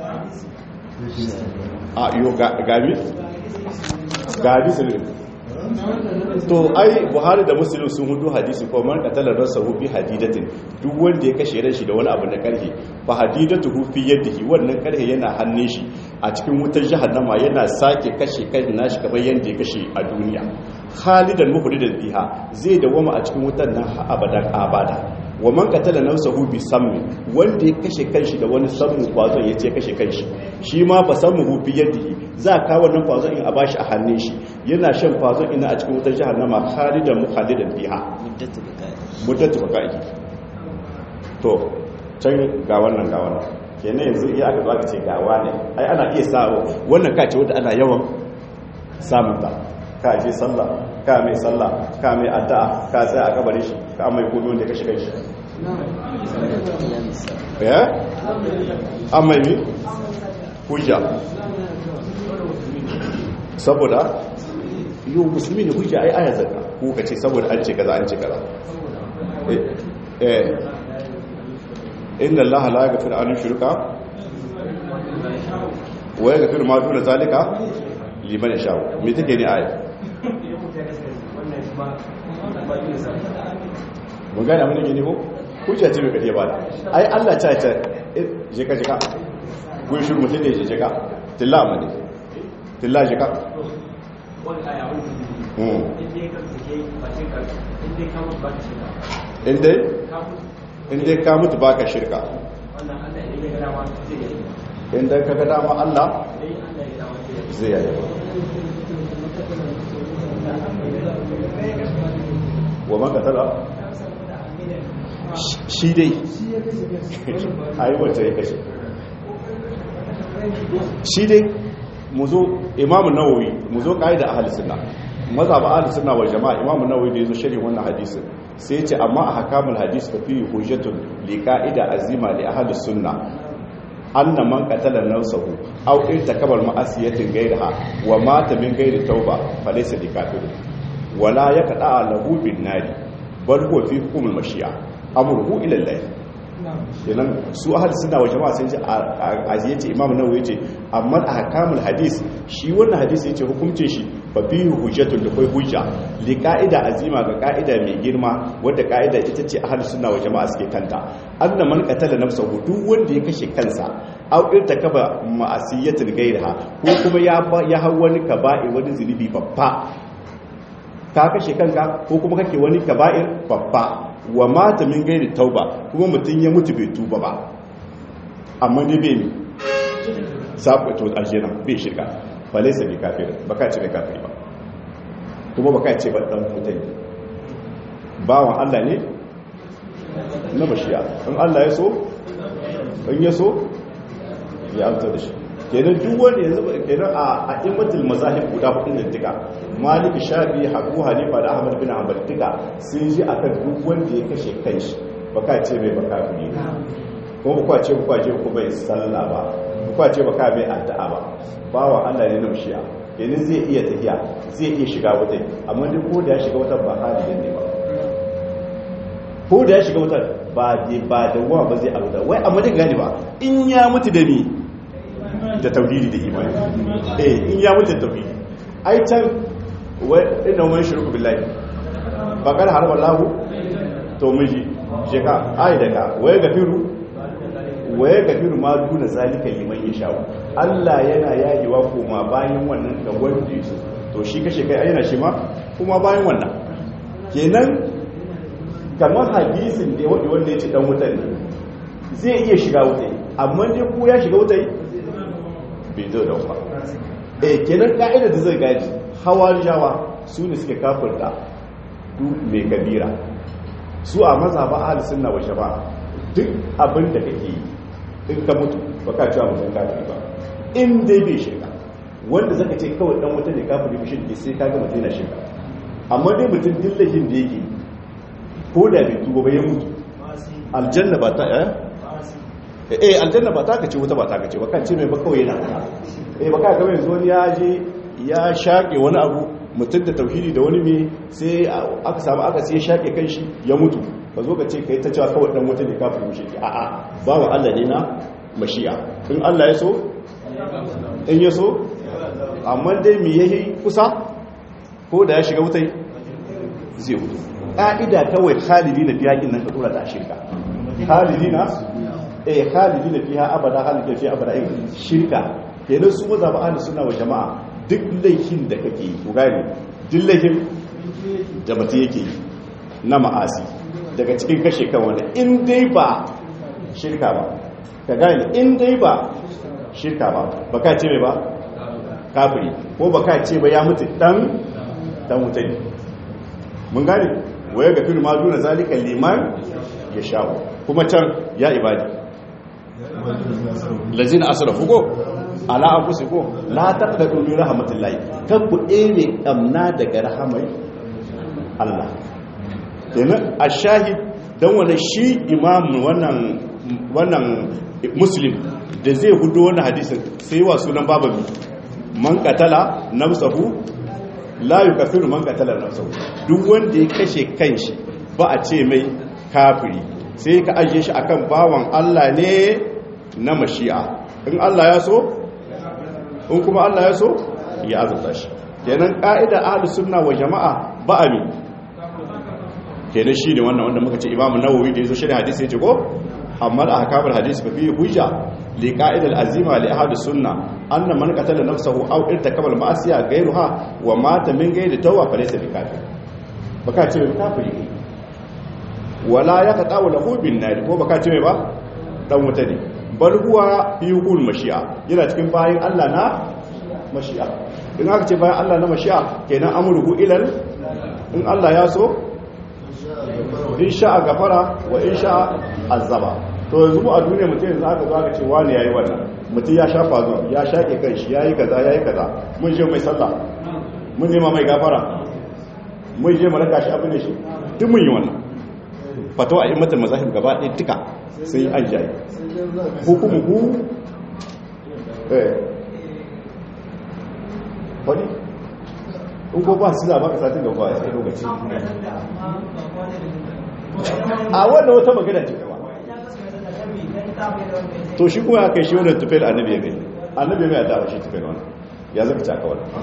a yau gabi gabi sulun to ai buhari da musulun sun hudu hadisi ko man katalar rasa hufi hadidatin duk wanda ya kashe ran shi da wani abu na karhe fa hadidatu hufi yadihi wannan karhe yana hannun shi a cikin wutar jahannama yana sake kashe kai nashi kamar yanda ya kashe a duniya khalidan muhridan biha zai dawama a cikin wutar nan abadan abada wa man qatala nafsahu bi sammi wanda ya kashe kanshi da wani sammu kwazon yace kashe kanshi shi ma fa sammu fi yadihi za ka wannan kwazon in a bashi a hannun shi yana shan kwazon ina a cikin wutar jahannama khalidan mukhalidan biha muddatu bakai to can ga wannan ga wannan kenan yanzu iya aka zo aka ce ga wane ai ana iya sa wannan ka ce wanda ana yawan samun ta ka je sallah ka mai sallah ka mai addu'a ka tsaya a kabarin shi ka mai komi wanda ka shiga shi ya amma yi hujja saboda yau musulmi ne hujja ai aya zaka ko ka ce saboda an ce kaza an ce kaza eh inna allaha la yaghfiru an yushrika wa yaghfiru ma duna zalika liman yasha me take ne aya mun gane mun ne ko hujja ce mai kadiya ba da ai Allah ta ta je ka jika gun shi mutum ne je jika tilla amane tilla jika inda inda ka mutu baka shirka inda ka ga dama Allah zai yi wa man katala shi dai ai wata ya kashe shi dai mu zo imamu nawawi mu zo ƙa'ida ahli sunna maza ba ahli sunna wal jama'a imamu nawawi da yazo sharhi wannan hadisin sai yace amma a hakamul hadis fa fi hujjatun li qa'ida azima li ahli sunna anna man qatala nafsahu aw irtakaba ma'asiyatin ghayraha wa mata min ghayri tauba falaysa bi kafir wala yaqda lahu bin nari bal huwa fi hukmil mashi'a amruhu ila Allah kenan su ahli sunna wa jama'a sun ce a yace imam nawawi yace amma a hakamul hadis shi wannan hadisi yace hukuncin shi fa fihi hujjatul da kai hujja li qa'ida azima ga qa'ida mai girma wadda qa'ida ita ce ahli sunna wa jama'a suke kanta anna man qatala nafsahu duk wanda ya kashe kansa aw irtakaba ma'asiyatin ghayriha ko kuma ya ya hawa wani kaba'i wani zunubi babba ka kashe kanka ko kuma kake wani kaba'ir babba wa mata min gairi tauba kuma mutum ya mutu bai tuba ba amma ne bai mi sabu to aljina bai shirka ba laisa bi kafir baka ce bai kafir ba kuma baka ce ba dan mutai bawan Allah ne na bashiya in Allah ya so in ya so ya amsa da shi kenan duk wanda yanzu kenan a a'immatul mazahib guda hudu da duka Malik Shafi Abu Hanifa da Ahmad bin Hanbal duka sun ji akan duk wanda ya kashe kanshi baka ce mai baka fili ko baka ce baka ce ko bai sallah ba baka ce baka bai addu'a ba bawa Allah ne namshiya kenan zai iya tafiya zai iya shiga wuta amma duk ko da ya shiga wuta ba hali ne ba ko da ya shiga wuta ba ba da wa ba zai abuda wai amma duk gani ba in ya mutu da ni da tauhidi da imani eh in ya mutu da tauhidi ai can wai inna man shirku billahi ba kan harba lahu to miji je ka ai daga waye gafiru waye gafiru ma duna zalika liman yasha Allah yana yayewa kuma bayan wannan ga wanda yake to shi kashe kai ai yana shi ma kuma bayan wannan kenan kamar hadisin da wanda wanda ya ce dan wuta ne zai iya shiga wuta amma dai ko ya shiga wuta bai zo da ba eh kenan ka'idar da zai gaji hawarijawa su ne suke kafirta duk mai kabira su a mazhaba ahli sunna wa shaba'a duk abin da kake yi in ka mutu ba ka cewa mutum kafiri ba in dai bai shirka wanda zaka ce kawai dan wuta ne kafiri bishin ke sai kaga mutum yana shirka amma dai mutum dillahin da yake ko da bai tuba ba ya mutu aljanna ba ta eh eh aljanna ba ta kace wuta ba ta kace ba kan ce mai ba kawai yana eh ba ka ga yanzu wani ya je ya shaƙe wani abu mutum da tauhidi da wani mai sai aka samu aka sai shaƙe kan shi ya mutu ba zo ka ce ka yi ta cewa kawai ɗan mutum da kafin mushe ke a'a ba wa Allah ne na mashi'a in Allah ya so in ya so amma dai mai yayi kusa ko da ya shiga wutai zai hutu ƙa'ida kawai khalidi na fiya nan ka tura ta shirka khalidi na eh khalidi na fiya abada khalidi na fiya abada shirka kenan su maza ba ahli suna wa jama'a duk laifin da kake yi gane duk laifin da mutum yake yi na ma'asi daga cikin kashe kan wani in dai ba shirka ba ka gane in dai ba shirka ba ba ka ce mai ba kafiri ko ba ka ce ba ya mutu dan dan mutane mun gane waya ga fil maduna zalika liman ya sha'u kuma can ya ibadi lazina asrafu ko ala anfusikum la taqnatu min rahmatillahi kan ku ere kamna daga rahamai Allah kenan ashahid dan wannan shi imam wannan wannan muslim da zai hudo wannan hadisin sai wa sunan bababi man qatala nafsahu la yukaffiru man qatala nafsahu duk wanda ya kashe kanshi ba a ce mai kafiri sai ka ajiye shi akan bawan Allah ne na mashi'a in Allah ya so in kuma Allah ya so ya azurta shi kenan ka'ida ahlus sunna wa jama'a ba ami kenan shine wannan wanda muka ce Imam Nawawi da yazo shirin hadisi yace ko amma da ahkamul hadisi fa fi hujja li qa'idal azima li ahlus sunna anna man qatala nafsahu aw irtakaba al ma'asiya ghayruha wa mata min ghayri tawwa fa laysa bikafir baka ce mai kafiri wala yaqta'u lahu bin nar ko baka ce mai ba dan wuta ne bal huwa fi hukul mashi'a yana cikin bayin Allah na mashi'a in aka ce bayan Allah na mashi'a kenan amruhu ilal in Allah ya so in sha'a gafara wa in sha'a azaba to yanzu mu a duniya mutum yanzu aka zo aka ce wani yayi wannan mutum ya shafa zo ya shake kanshi yayi kaza yayi kaza mun je mai sallah mun nema mai gafara mun je mu raka shi abin da shi duk mun yi wannan fatawa a immatul mazahib gaba ɗaya duka sai an jayi hukumuhu eh wani in ko ba su ba ka satin da ba sai lokaci a wannan wata magana ce gaba to shi kuma ya kai shi wannan tufel annabi ya gani annabi mai adawa shi tufel wannan ya zaka ci aka wannan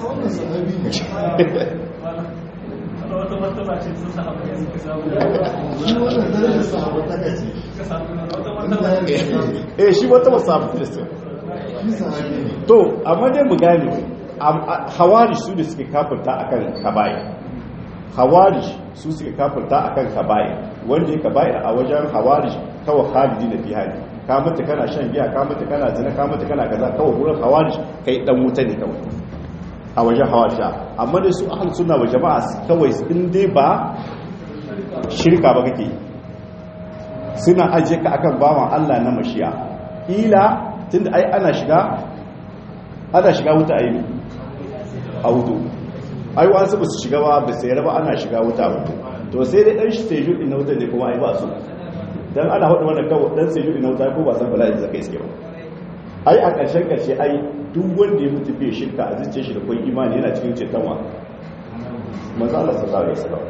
eh shi wata wasu da su to amma dai mu gane hawari su da suke kafirta akan kabayi hawari su suke kafirta akan kabayi wanda ya kabayi a wajen hawari kawai halidi na bihari ka mata kana shan giya ka mata kana zina ka mata kana kaza kawai wurin hawari kai dan wuta ne kawai a wajen hawari amma dai su ahal suna wa jama'a kawai in dai ba shirka ba kake suna ajiye ka akan bawan Allah na mashiya ila tunda ai ana shiga ana shiga wuta ayi a wuto ai wasu ba su shiga ba ba sai raba ana shiga wuta wuto to sai dai dan shi sai judi na wuta ne kuma ai ba su dan ana hudu wannan kawo dan sai judi na wuta ko ba san bala'i zaka iske ba ai a ƙarshen ƙarshe ai duk wanda ya mutu bai shirka a zuciyar shi da kai imani yana cikin ceton wa manzo Allah sallallahu alaihi wasallam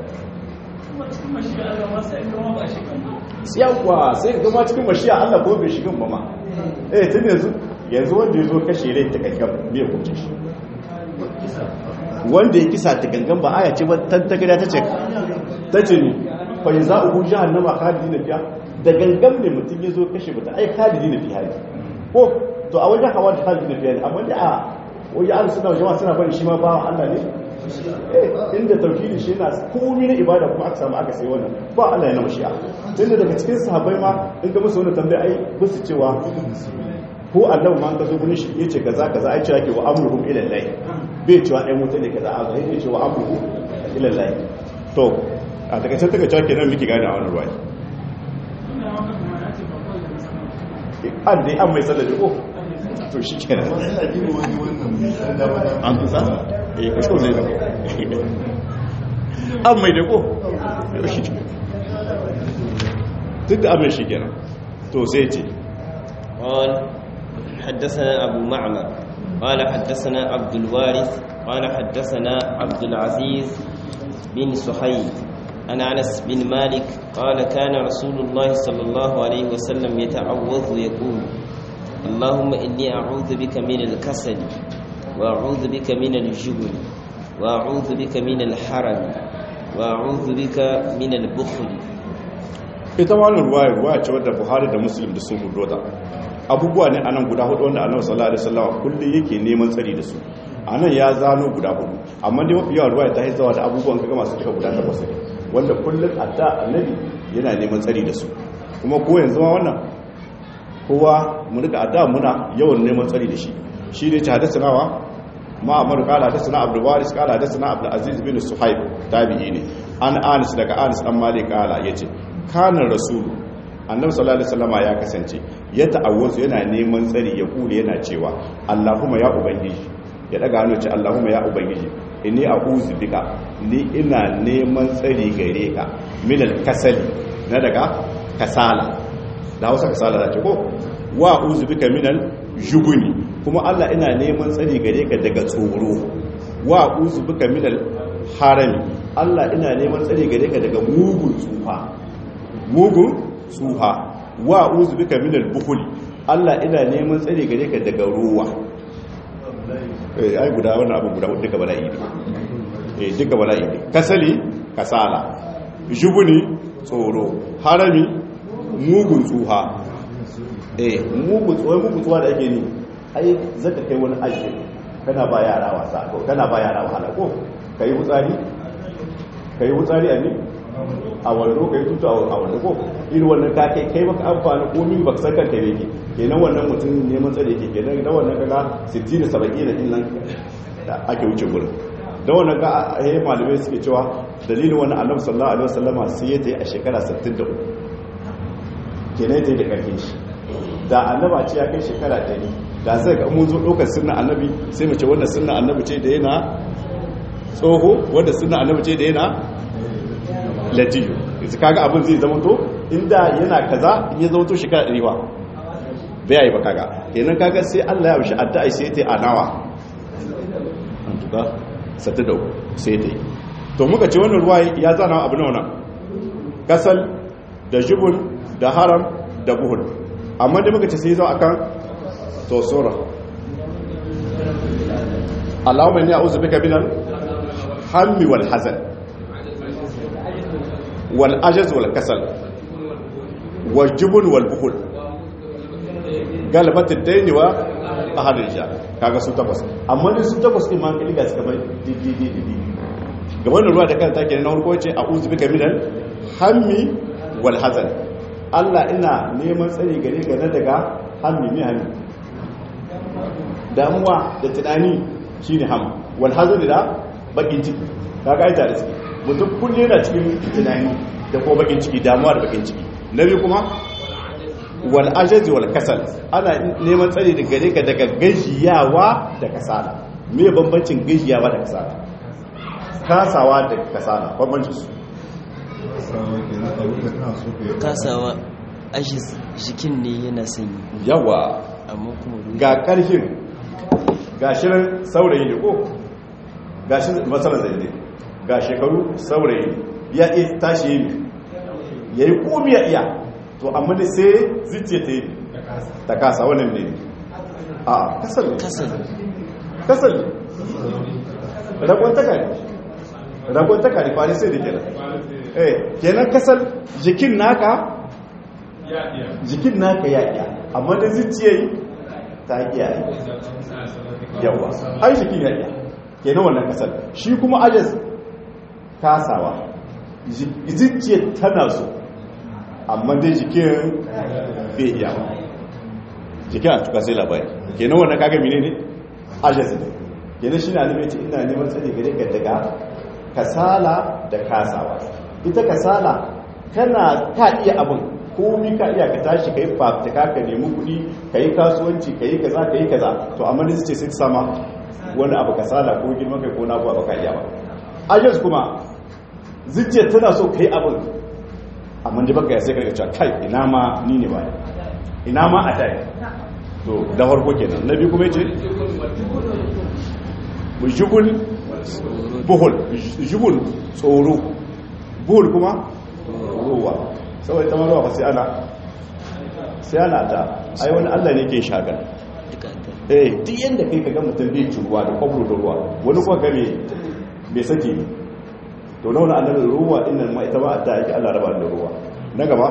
yawwa sai ga ma cikin mashiya Allah ko bai shigan ba ma eh tun yanzu yanzu wanda ya zo kashe rai ta kankan bai kuce shi wanda ya kisa ta gangan ba aya ce ba ta gida ta ce ta ce ni fa za uku jahannama khalidi na fiya da gangan ne mutum ya zo kashe mutum ai khalidi na fiya ne ko to a wajen hawa da khalidi na fiya ne amma da a wajen an suna jama'a suna bari shi ma ba Allah ne eh inda tauhidi shi yana komai na ibada kuma aka samu aka sai wannan ba Allah ya na mashi'a tunda daga cikin sahabbai ma in ga musu wannan tambaya ai ba su cewa ko annabi ma ka zo gurin shi yace kaza kaza ai cewa ke wa amruhum ila Allah bai cewa ai mutane kaza a zai yace wa amruhum ila Allah to a daga can daga cewa kenan miki gane a wannan ruwaya an dai an mai sallar ko to shi kenan an kusa eh kasko ne da an mai da ko duk da amin shi kenan to sai ce قال حدثنا أبو معمر قال حدثنا عبد الوارث قال حدثنا عبد العزيز بن سحيب عن أنس بن مالك قال كان رسول الله صلى الله عليه وسلم يتعوذ يقول اللهم إني أعوذ بك من الكسل وأعوذ بك من الجبن وأعوذ بك من الحرم وأعوذ بك من البخل ita wannan ruwaya ruwaya ce wadda buhari da muslim da sun hudu abubuwa ne anan guda hudu wanda annabi sallallahu alaihi wasallam kullum yake neman tsari da su anan ya zano guda hudu amma dai mafi yawa ruwaya ta haizawa da abubuwan kaga masu cika guda takwas ne wanda kullum adda annabi yana neman tsari da su kuma ko yanzu ma wannan kowa mu rika adda muna yawan neman tsari da shi shi ne ta hadasanawa ma amar kala hadasana abdul waris kala hadasana abdul aziz bin suhaib tabi'i ne an anis daga anis dan malik kala yace kana rasulu annabi sallallahu alaihi wasallama ya kasance ya ta'awwazu yana neman tsari ya kule yana cewa Allahumma ya ubangiji ya daga hannu ce Allahumma ya ubangiji inni a'udhu bika ni ina neman tsari gare ka min al-kasali na daga kasala da Hausa kasala da ce ko wa a'udhu bika min al-jubni kuma Allah ina neman tsari gare ka daga tsoro wa a'udhu bika min al-harami Allah ina neman tsari gare ka daga mugun tsufa mugun tsuha wa uzu bika min al-bukhul Allah ina neman tsare gare ka daga ruwa eh ai guda wannan abu guda duka bala'i ne eh duka bala'i ne kasali kasala jubuni tsoro harami mugun tsuha eh mugun tsuwa mugun tsuwa da ake ni ai zaka kai wani aji kana ba yara wasa ko kana ba yara wahala ko kai hutsari kai hutsari a ni a wando kai tutu a wando ko irin wannan ka kai kai baka amfani ko min baka san kanka yake kenan wannan mutum neman tsare yake kenan da wannan kaga 60 da 70 da nan da ake wuce gurin da wannan ga eh malamai suke cewa dalilin wannan annabi sallallahu alaihi wasallama sai ya tayi a shekara 63 kenan ya tayi da karfin shi da annaba ce ya kai shekara 100 da sai ga mun zo dokar sunna annabi sai mu ce wannan sunna annabi ce da yana tsoho wanda sunna annabi ce da yana latiyo yanzu kaga abin zai zama to inda yana kaza in ya zama to shekara 100 ba bai yi ba kaga kenan kaga sai Allah ya bishi addu'a sai ta anawa an tuka sata da sai ta yi to muka ce wannan ruwa ya zana abu na wannan kasal da jubun da haram da buhul amma da muka ce sai zo akan tosora Allahumma inni a'udhu bika minal hammi wal hazan wal ajaz wal kasal wal jubun wal buhul galabatin daini wa ahadin sha kaga su takwas amma ne su takwas din ma kali ga suka bai didi didi ga wannan ruwa da kanta kenan na farko ce a'udhu bika minal hammi wal hazan Allah ina neman tsari gare ka na daga hammi ne hammi damuwa da tunani shine ham wal hazan da bakin ciki kaga ai tare suke mutum kullum yana cikin tunani da ko bakin ciki damuwa da bakin ciki na biyu kuma wal ajazi wal kasal ana neman tsari da gare ka daga gajiyawa da kasala me bambancin gajiyawa da kasala kasawa da kasala bambancin su kasawa ashi jikin ne yana sanyi yawa amma kuma ruwa ga karfin ga shirin saurayi ne ko ga shi matsalar zai ne ga shekaru saurayi ya iya tashi yi ya yi komi ya iya to amma da sai zuciya ta yi ta kasa wannan ne a kasar ne kasal kasar ne ragon takari ragon takari fari sai da kenan eh kenan kasar jikin naka jikin naka ya iya amma da zuciya yi ta iya yi yawa ai jikin ya iya kenan wannan kasar shi kuma ajaz kasawa zuciya tana so amma dai jikin bai iya ba jikin a tuka sai labari kenan wannan kaga mine ne ajaz ne kenan shi na nufin ina neman tsari gare ka daga kasala da kasawa ita kasala kana ka iya abin komi ka iya ka tashi ka yi fafutuka ka nemi kuɗi ka yi kasuwanci ka yi kaza ka yi kaza to amma da ce sai ta sama wani abu kasala ko girman kai ko na abu ka iya ba ajaz kuma zuciya tana so ka yi abin amma da baka ya sai karka cewa kai ina ma ni ne ba ina ma a tayi to da farko kenan na biyu kuma yace jubul buhul jubul tsoro buhul kuma ruwa saboda ta maruwa ba sai ana sai ana ta ai wani Allah ne ke shagal eh duk yanda kai kaga mutum bai ci ruwa da kwabro da ruwa wani kuma ga me bai sake to na wani annabi ruwa innan ma ita ba a ta yake Allah raba da ruwa na gaba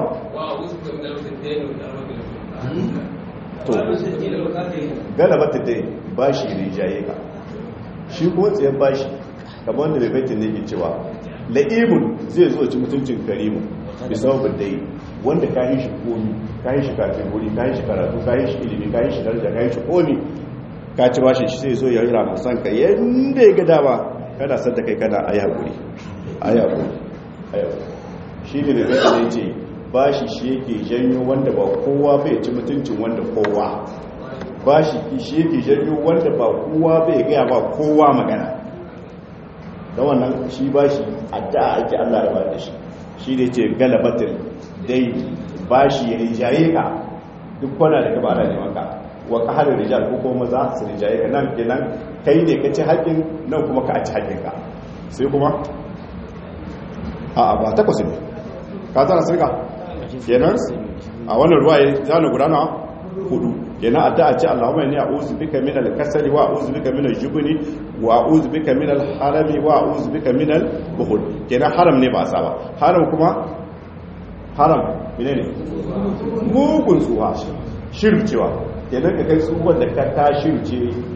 to galaba ta dai bashi rijaye ka shi ko tsayen bashi kamar wanda bai baitin ne ke cewa la'imun zai zo ci mutuncin karimu bisa dai wanda ka yi shi komi ka yi shi kafin wuri ka yi shi karatu ka yi shi ilimi ka yi shi daraja ka yi shi komi ka ci bashi shi sai zo ya yi ramusan ka yadda ya gada ba kada san da kai kana a yaƙuri a yaƙuri a yaƙuri shi ne da zai ce bashi shi yake janyo wanda ba kowa bai ci mutuncin wanda kowa bashi shi yake janyo wanda ba kowa bai gaya ba kowa magana da wannan shi bashi addu'a ake Allah raba da shi shi ne ce galabatin dai bashi ya rijaye ka duk kwana da gaba da neman ka wa qahalul rijal ko kuma maza su rijaye ka nan kenan kai ne ka ci haƙin nan kuma ka ci haƙin ka sai kuma a ba takwas ne ka zana sirka kenan a wannan ruwa ya zana gudana hudu kenan addu'a ce Allahumma inni a'udhu bika min al-kasali wa a'udhu bika min al-jubni wa a'udhu bika min al-harami wa a'udhu bika min al-bukhul kenan haram ne ba sa ba haram kuma haram menene mugun tsuwa shircewa kenan ka kai tsuwan da ka ta shirce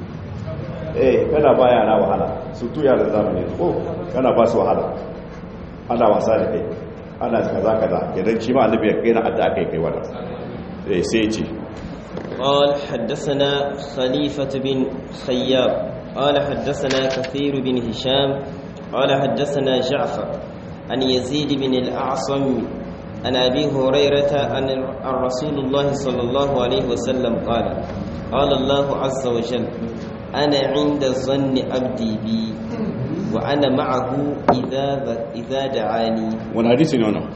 eh kana ba yara wahala su tu yaran zamani ko kana ba su wahala ana wasa da kai ana kaza kaza kenan shi ma annabi ya kai na addu'a kai kai wannan eh sai ce قال حدثنا خليفة بن خياب قال حدثنا كثير بن هشام قال حدثنا جعفر عن يزيد بن الأعصم عن أبي هريرة عن رسول الله صلى الله عليه وسلم قال قال الله عز وجل أنا عند ظن عبدي بي وأنا معه إذا إذا دعاني wani hadisi ne wannan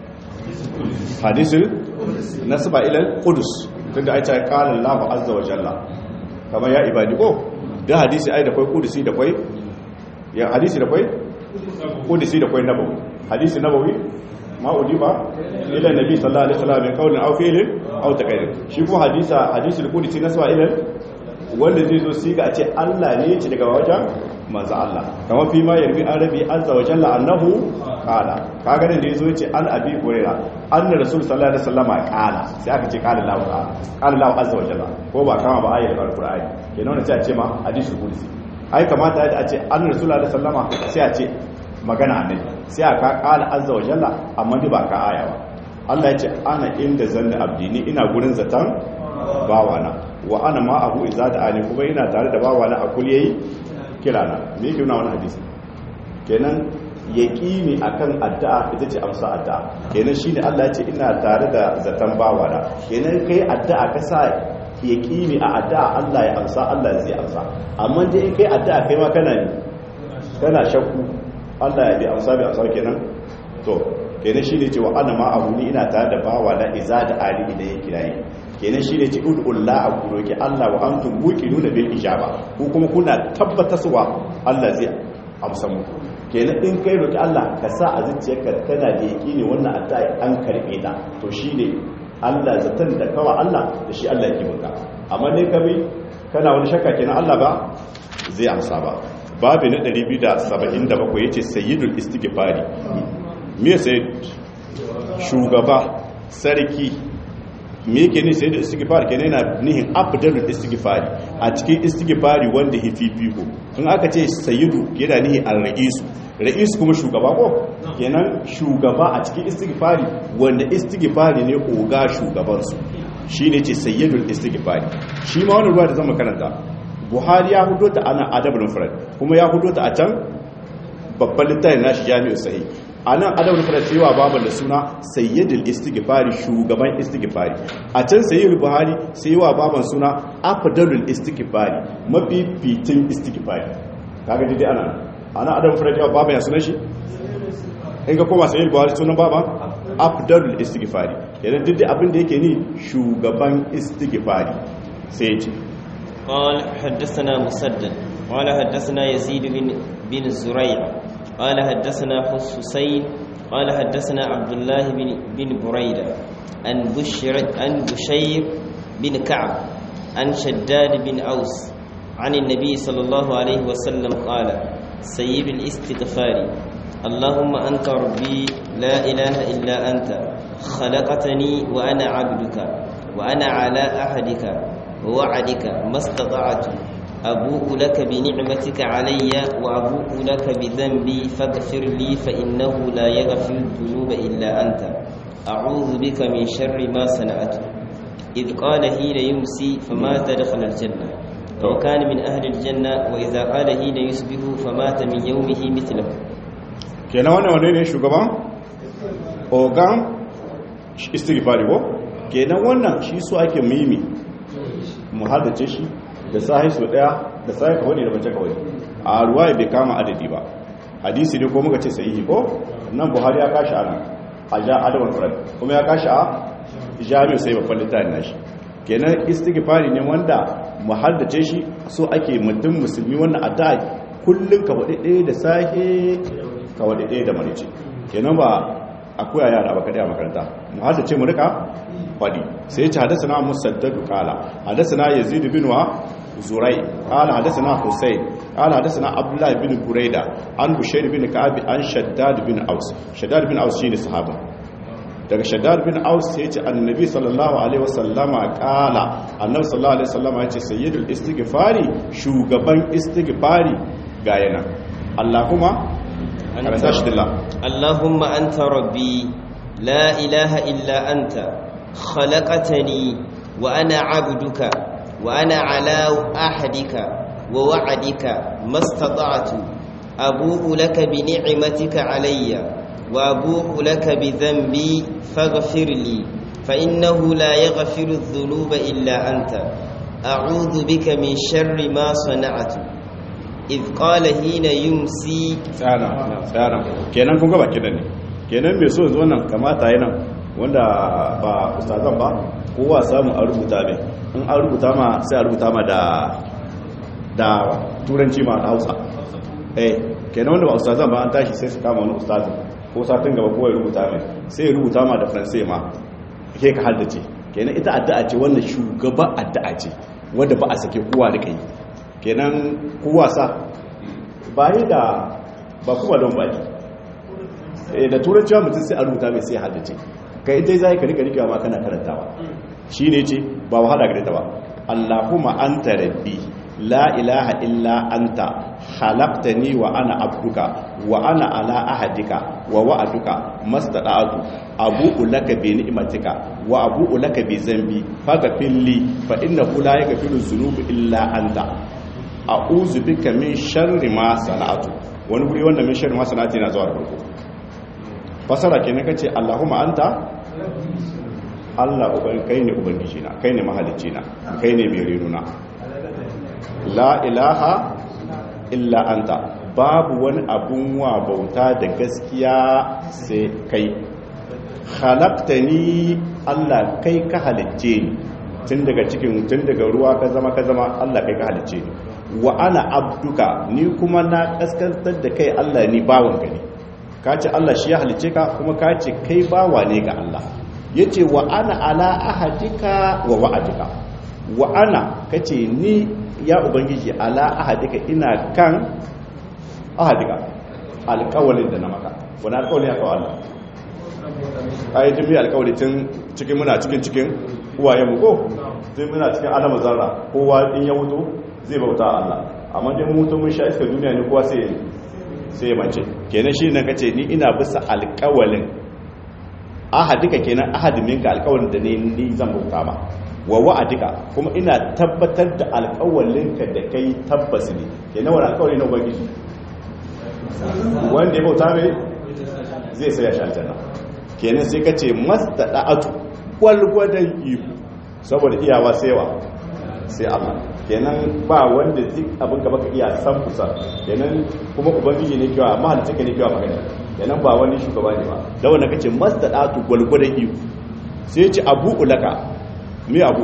hadisin nasaba ila qudus tunda ai ta qala Allahu azza wa jalla kamar ya ibadi ko da hadisi ai da kai qudusi da kai ya hadisi da kai qudusi da kai nabawi hadisi nabawi ma udiba ila nabi sallallahu alaihi wasallam min qawlin aw fi'lin aw taqrir shi kuma hadisa hadisi qudusi nasaba ila wanda zai zo siga a ce Allah ne ci daga wajen manzo Allah kamar fi ma yarbi arabi azza wa jalla annahu qala kaga da yazo yace an abi hurairah anna rasul sallallahu alaihi wasallam qala sai aka ce qala lahu qala qala lahu azza wa jalla ko ba kama ba ayatul alqur'ani kenan wannan sai a ce ma hadisul qudsi ai kamata a ce anna rasul sallallahu alaihi wasallam sai a ce magana annabi sai aka qala azza wa jalla amma ba ka aya ba Allah ya ce ana inda zanni abdi ni ina gurin zatan bawana wa ana ma abu iza da ani kuma ina tare da bawana a kul yayi kirana me yake nuna wannan hadisi kenan yaqini akan addu'a ita ce amsa addu'a kenan shine Allah ya ce ina tare da zatan bawana kenan kai addu'a ka sa yaqini a addu'a Allah ya amsa Allah zai amsa amma dai in kai addu'a kai ma kana ne kana shakku Allah ya bi amsa bi amsa kenan to kenan shine cewa ana ma abu ni ina tare da bawana iza da ali idan ya kiraye kenan shine ci ud'ullah a kuroki Allah wa antum muqinuna bil ijaba ko kuma kuna tabbatarwa Allah zai amsa muku kenan in kai roki Allah ka sa a zuciyarka kana da yaqini wannan addu'a an karbe ta to shine Allah zatan da kawa Allah da shi Allah yake maka amma ne kabi kana wani shakka kenan Allah ba zai amsa ba babu na 277 yace sayyidul istighfari me sai shugaba sarki me yake ni sai da istighfar kenan yana nihin afdalul istighfari a cikin istighfari wanda hififiko in aka ce sayyidu yana nihi al-ra'isu ra'is kuma shugaba ko kenan shugaba a cikin istighfari wanda istighfari ne oga shugaban su shine ce sayyidul istighfari shi ma wannan ruwa da zama karanta buhari ya hudo ta ana adabul mufrad kuma ya hudo ta a can babban littafin nashi jami'u sahih a nan adabul mufrad sai wa baban da suna sayyidul istighfari shugaban istighfari a can sayyidul buhari sai wa baban suna afdalul istighfari mafificin istighfari kaga dai ana ana adabul mufrad ya baban ya sunan shi in ga koma sayyidul buhari sunan baban afdalul istighfari idan duk abin da yake ni shugaban istighfari sai ya ce قال حدثنا مسدد قال حدثنا يزيد بن بن زريع قال حدثنا حسين قال حدثنا عبد الله بن بن بريدة عن بشر عن بشير بن كعب عن شداد بن أوس عن النبي صلى الله عليه وسلم قال سيد الاستغفار اللهم أنت ربي لا إله إلا أنت خلقتني وأنا عبدك وأنا على أحدك ووعدك ما استطعت أبوء لك بنعمتك علي وأبوء لك بذنبي فاغفر لي فإنه لا يغفر الذنوب إلا أنت أعوذ بك من شر ما صنعت إذ قال حين يمسي فمات دخل الجنة وكان من أهل الجنة وإذا قال حين يصبح فمات من يومه مثله kenan wannan wane ne shugaban ogan istighfari ko kenan wannan shi su ake mimi mu haddace shi da sahi so daya da sahi kawai da bace kawai a ruwaya bai kama adadi ba hadisi ne ko muka ce sahihi ko nan buhari ya kashi ana a ja adawar furan kuma ya kashi a jami'u sai babban littafin nashi kenan istighfari ne wanda mu haddace shi so ake mutum musulmi wannan addu'a kullun ka wadi ɗaya da sahi ka wadi ɗaya da marice kenan ba akwai yara ba kadai a makaranta mu hada ce mu rika fadi sai ya ce hadasana musaddadu qala hadasana yazid bin wa zurai qala hadasana husayn qala hadasana abdullah bin buraida an bushair bin ka'ab an shaddad bin aus shaddad bin aus shine sahaba daga shaddad bin aus sai ya ce annabi sallallahu alaihi wasallama qala annabi sallallahu alaihi wasallama ya ce sayyidul istighfari shugaban istighfari ga yana allahumma karanta shi dillah اللهم أنت ربي لا إله إلا أنت خلقتني وأنا عبدك وأنا على أحدك ووعدك ما استطعت أبوء لك بنعمتك علي وأبوء لك بذنبي فاغفر لي فإنه لا يغفر الذنوب إلا أنت أعوذ بك من شر ما صنعت إذ قال حين يمسي tsara tsara kenan kun gaba kidan ne kenan mai so yanzu wannan kamata yana wanda ba ustazan ba kowa samu a rubuta ne in an rubuta ma sai a rubuta ma da da turanci ma da hausa eh kenan wanda ba ustazan ba an tashi sai su kama wani ustazin ko satin gaba kowa ya rubuta mai sai ya rubuta ma da faransai ma ke ka haddace kenan ita addu'a ce wannan shugaba addu'a ce wanda ba a sake kowa da kai kenan kowa sa bayi da ba kuma don baki da turanci wa mutum sai a rubuta mai sai haddace ka ita zai ka rika rika ma kana karantawa shi ne ce ba wahala gare ta ba allahumma anta rabbi la ilaha illa anta khalaqtani wa ana abduka wa ana ala ahadika wa wa'aduka mastada'atu abu'u laka bi ni'matika wa abu'u laka bi zambi faghfir li fa innahu la yaghfiru dhunuba illa anta a'udhu bika min sharri ma sana'tu wani guri wanda min sharri ma sana'tu yana zuwa da farko fasara kenan kace Allahumma anta Allah uban kai ne ubangiji na kai ne mahalicci na kai ne mai renuna la ilaha illa anta babu wani abun wa bauta da gaskiya sai kai khalaqtani Allah kai ka halicce ni tun daga cikin tun daga ruwa ka zama ka zama Allah kai ka halicce ni wa ana abduka ni kuma na kaskantar da kai Allah ni bawon ka ne ka ce Allah shi ya halicce ka kuma ka ce kai bawa ne ga Allah yace wa ana ala ahadika wa wa'adika wa ana kace ni ya ubangiji ala ahadika ina kan ahadika alƙawalin da na maka wani alƙawalin ya kawo Allah ayi tun bi alƙawali tun cikin muna cikin cikin uwaye mu ko tun muna cikin alamu zarra kowa in ya mutu zai bauta Allah amma dai mutu mun sha iska duniya ne kowa sai sai mace kenan shi nan kace ni ina bisa alƙawalin ahadika kenan ahadin minka alƙawalin da ne ni zan bauta ma wa wa'adika kuma ina tabbatar da alƙawalinka da kai tabbas ne kenan wani alƙawali na ubangiji wanda ya bauta mai zai sai ya sha aljanna kenan sai ka ce mastada'atu gwalgwadon ihu saboda iyawa saiwa sai Allah kenan ba wanda duk abin ka baka iya san kusa kenan kuma ubangiji ne kiwa amma halitta ka ne kiwa magana kenan ba wani shugaba ne ba da wanda kace mastada'atu gwalgwadon ihu sai ce abu ulaka me abu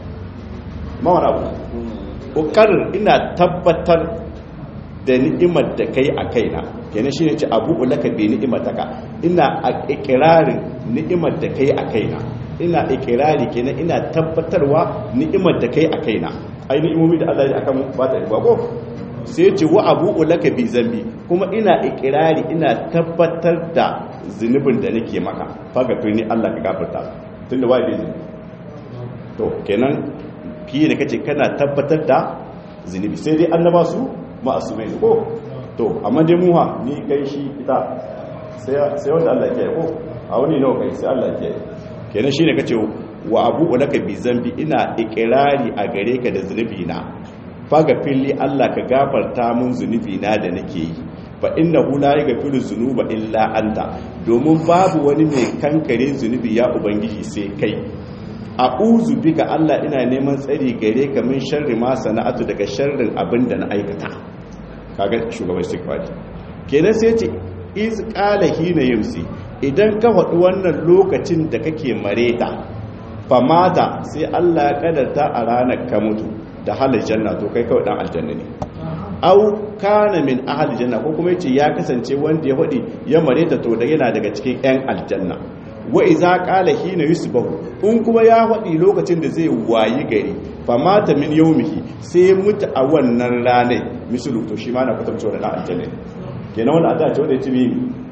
ma wani abu ƙoƙarin ina tabbatar da ni'imar da kai a kaina kenan shi ne ce abu ulaka bai ni'imar ta ka ina a ikirarin ni'imar da kai a kaina ina ikirari kenan ina tabbatarwa ni'imar da kai a kaina ai ni'imomi da Allah ya akan ba ta ba ko sai ce wa abu ulaka bi zambi kuma ina ikirari ina tabbatar da zunubin da nake maka faga ni Allah ka gafarta tunda wai bai zunubi to kenan fiye da kace kana tabbatar da zunubi sai dai annaba su ma'asumai ko to amma dai muha ni kai shi ita sai wanda Allah ke ko a wani nawa kai sai Allah ke kenan shine kace wa abu laka bi zambi ina ikirari a gare ka da zunubi na faga fili Allah ka gafarta mun zunubi na da nake yi fa innahu la yaghfiru dhunuba illa anta domin babu wani mai kankare zunubi ya ubangiji sai kai a'udhu bika Allah ina neman tsari gare ka min sharri ma sana'atu daga sharrin abin da na aikata kaga shugaban istighfari kenan sai ce iz qala hina yumsi idan ka faɗi wannan lokacin da kake mareta famata sai Allah ya kadarta a ranar ka mutu da halin janna to kai kawai dan aljanna ne au kana min ahli janna ko kuma yace ya kasance wanda ya hadi ya mareta to da yana daga cikin yan aljanna wa iza qala hina yusbahu in kuma ya hadi lokacin da zai wayi gari fa mata min yawmihi sai mutu a wannan ranar misalu to shi ma na kwatance wannan aljanna kenan wannan addu'a ce wanda ya tibi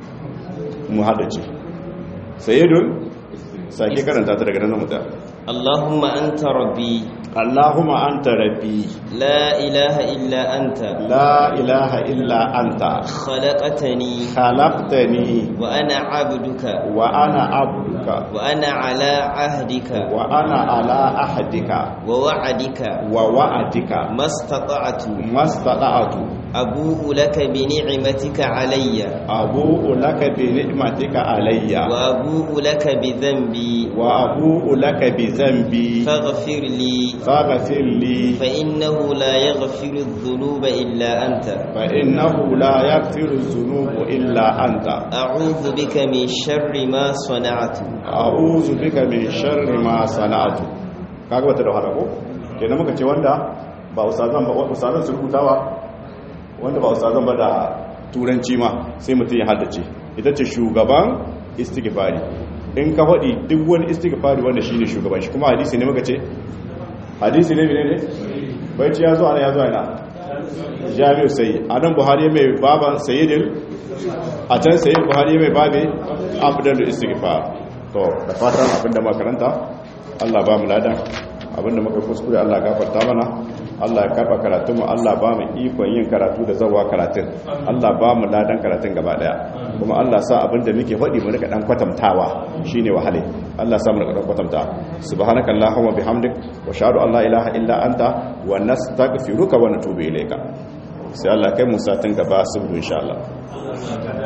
mu hada ce sayyidun sake karanta ta daga nan mutum اللهم أنت ربي Allahumma anta rabbi لا إله إلا أنت la ilaha illa anta خلقتني khalaqtani وأنا عبدك wa ana abduka وأنا على عهدك wa ana ala ahdika ووعدك wa wa'adika ما استطعت mastata'tu أبوء لك بنعمتك علي abu'u laka bi ni'matika alayya وأبوء لك بذنبي wa abu'u laka bi dhanbi فاغفر لي faghfir li فإنه لا يغفر الذنوب إلا أنت fa innahu la yaghfiru dhunuba illa anta أعوذ بك من شر ما صنعت a'udhu bika min sharri ma sana'tu kaga wata da wahala ko kenan muka ce wanda ba ustazan ba ustazan su rubutawa wanda ba ustazan ba da turanci ma sai mutum ya haddace ita ce shugaban istighfari in ka faɗi duk wani istighfari wanda shine shugaban shi kuma hadisi ne muka ce hadisi ne ne bai ci ya zo ana ya zo ana jami'u sai anan buhari mai baban sayyidin a can sayyid buhari mai babe abdul istighfar to da fatan abinda makaranta Allah ba mu ladan abinda muka kuskure Allah gafarta mana Allah ya karba karatun mu Allah ba mu ikon yin karatu da zawa karatun Allah ba mu ladan karatun gaba daya kuma Allah sa abinda muke faɗi mu rika dan kwatantawa shine wahale Allah sa mu rika dan kwatanta subhanakallahumma bihamdik wa shahadu an la ilaha illa anta wa nastaghfiruka wa natubu ilayka sai Allah kai mu satin gaba sabu insha Allah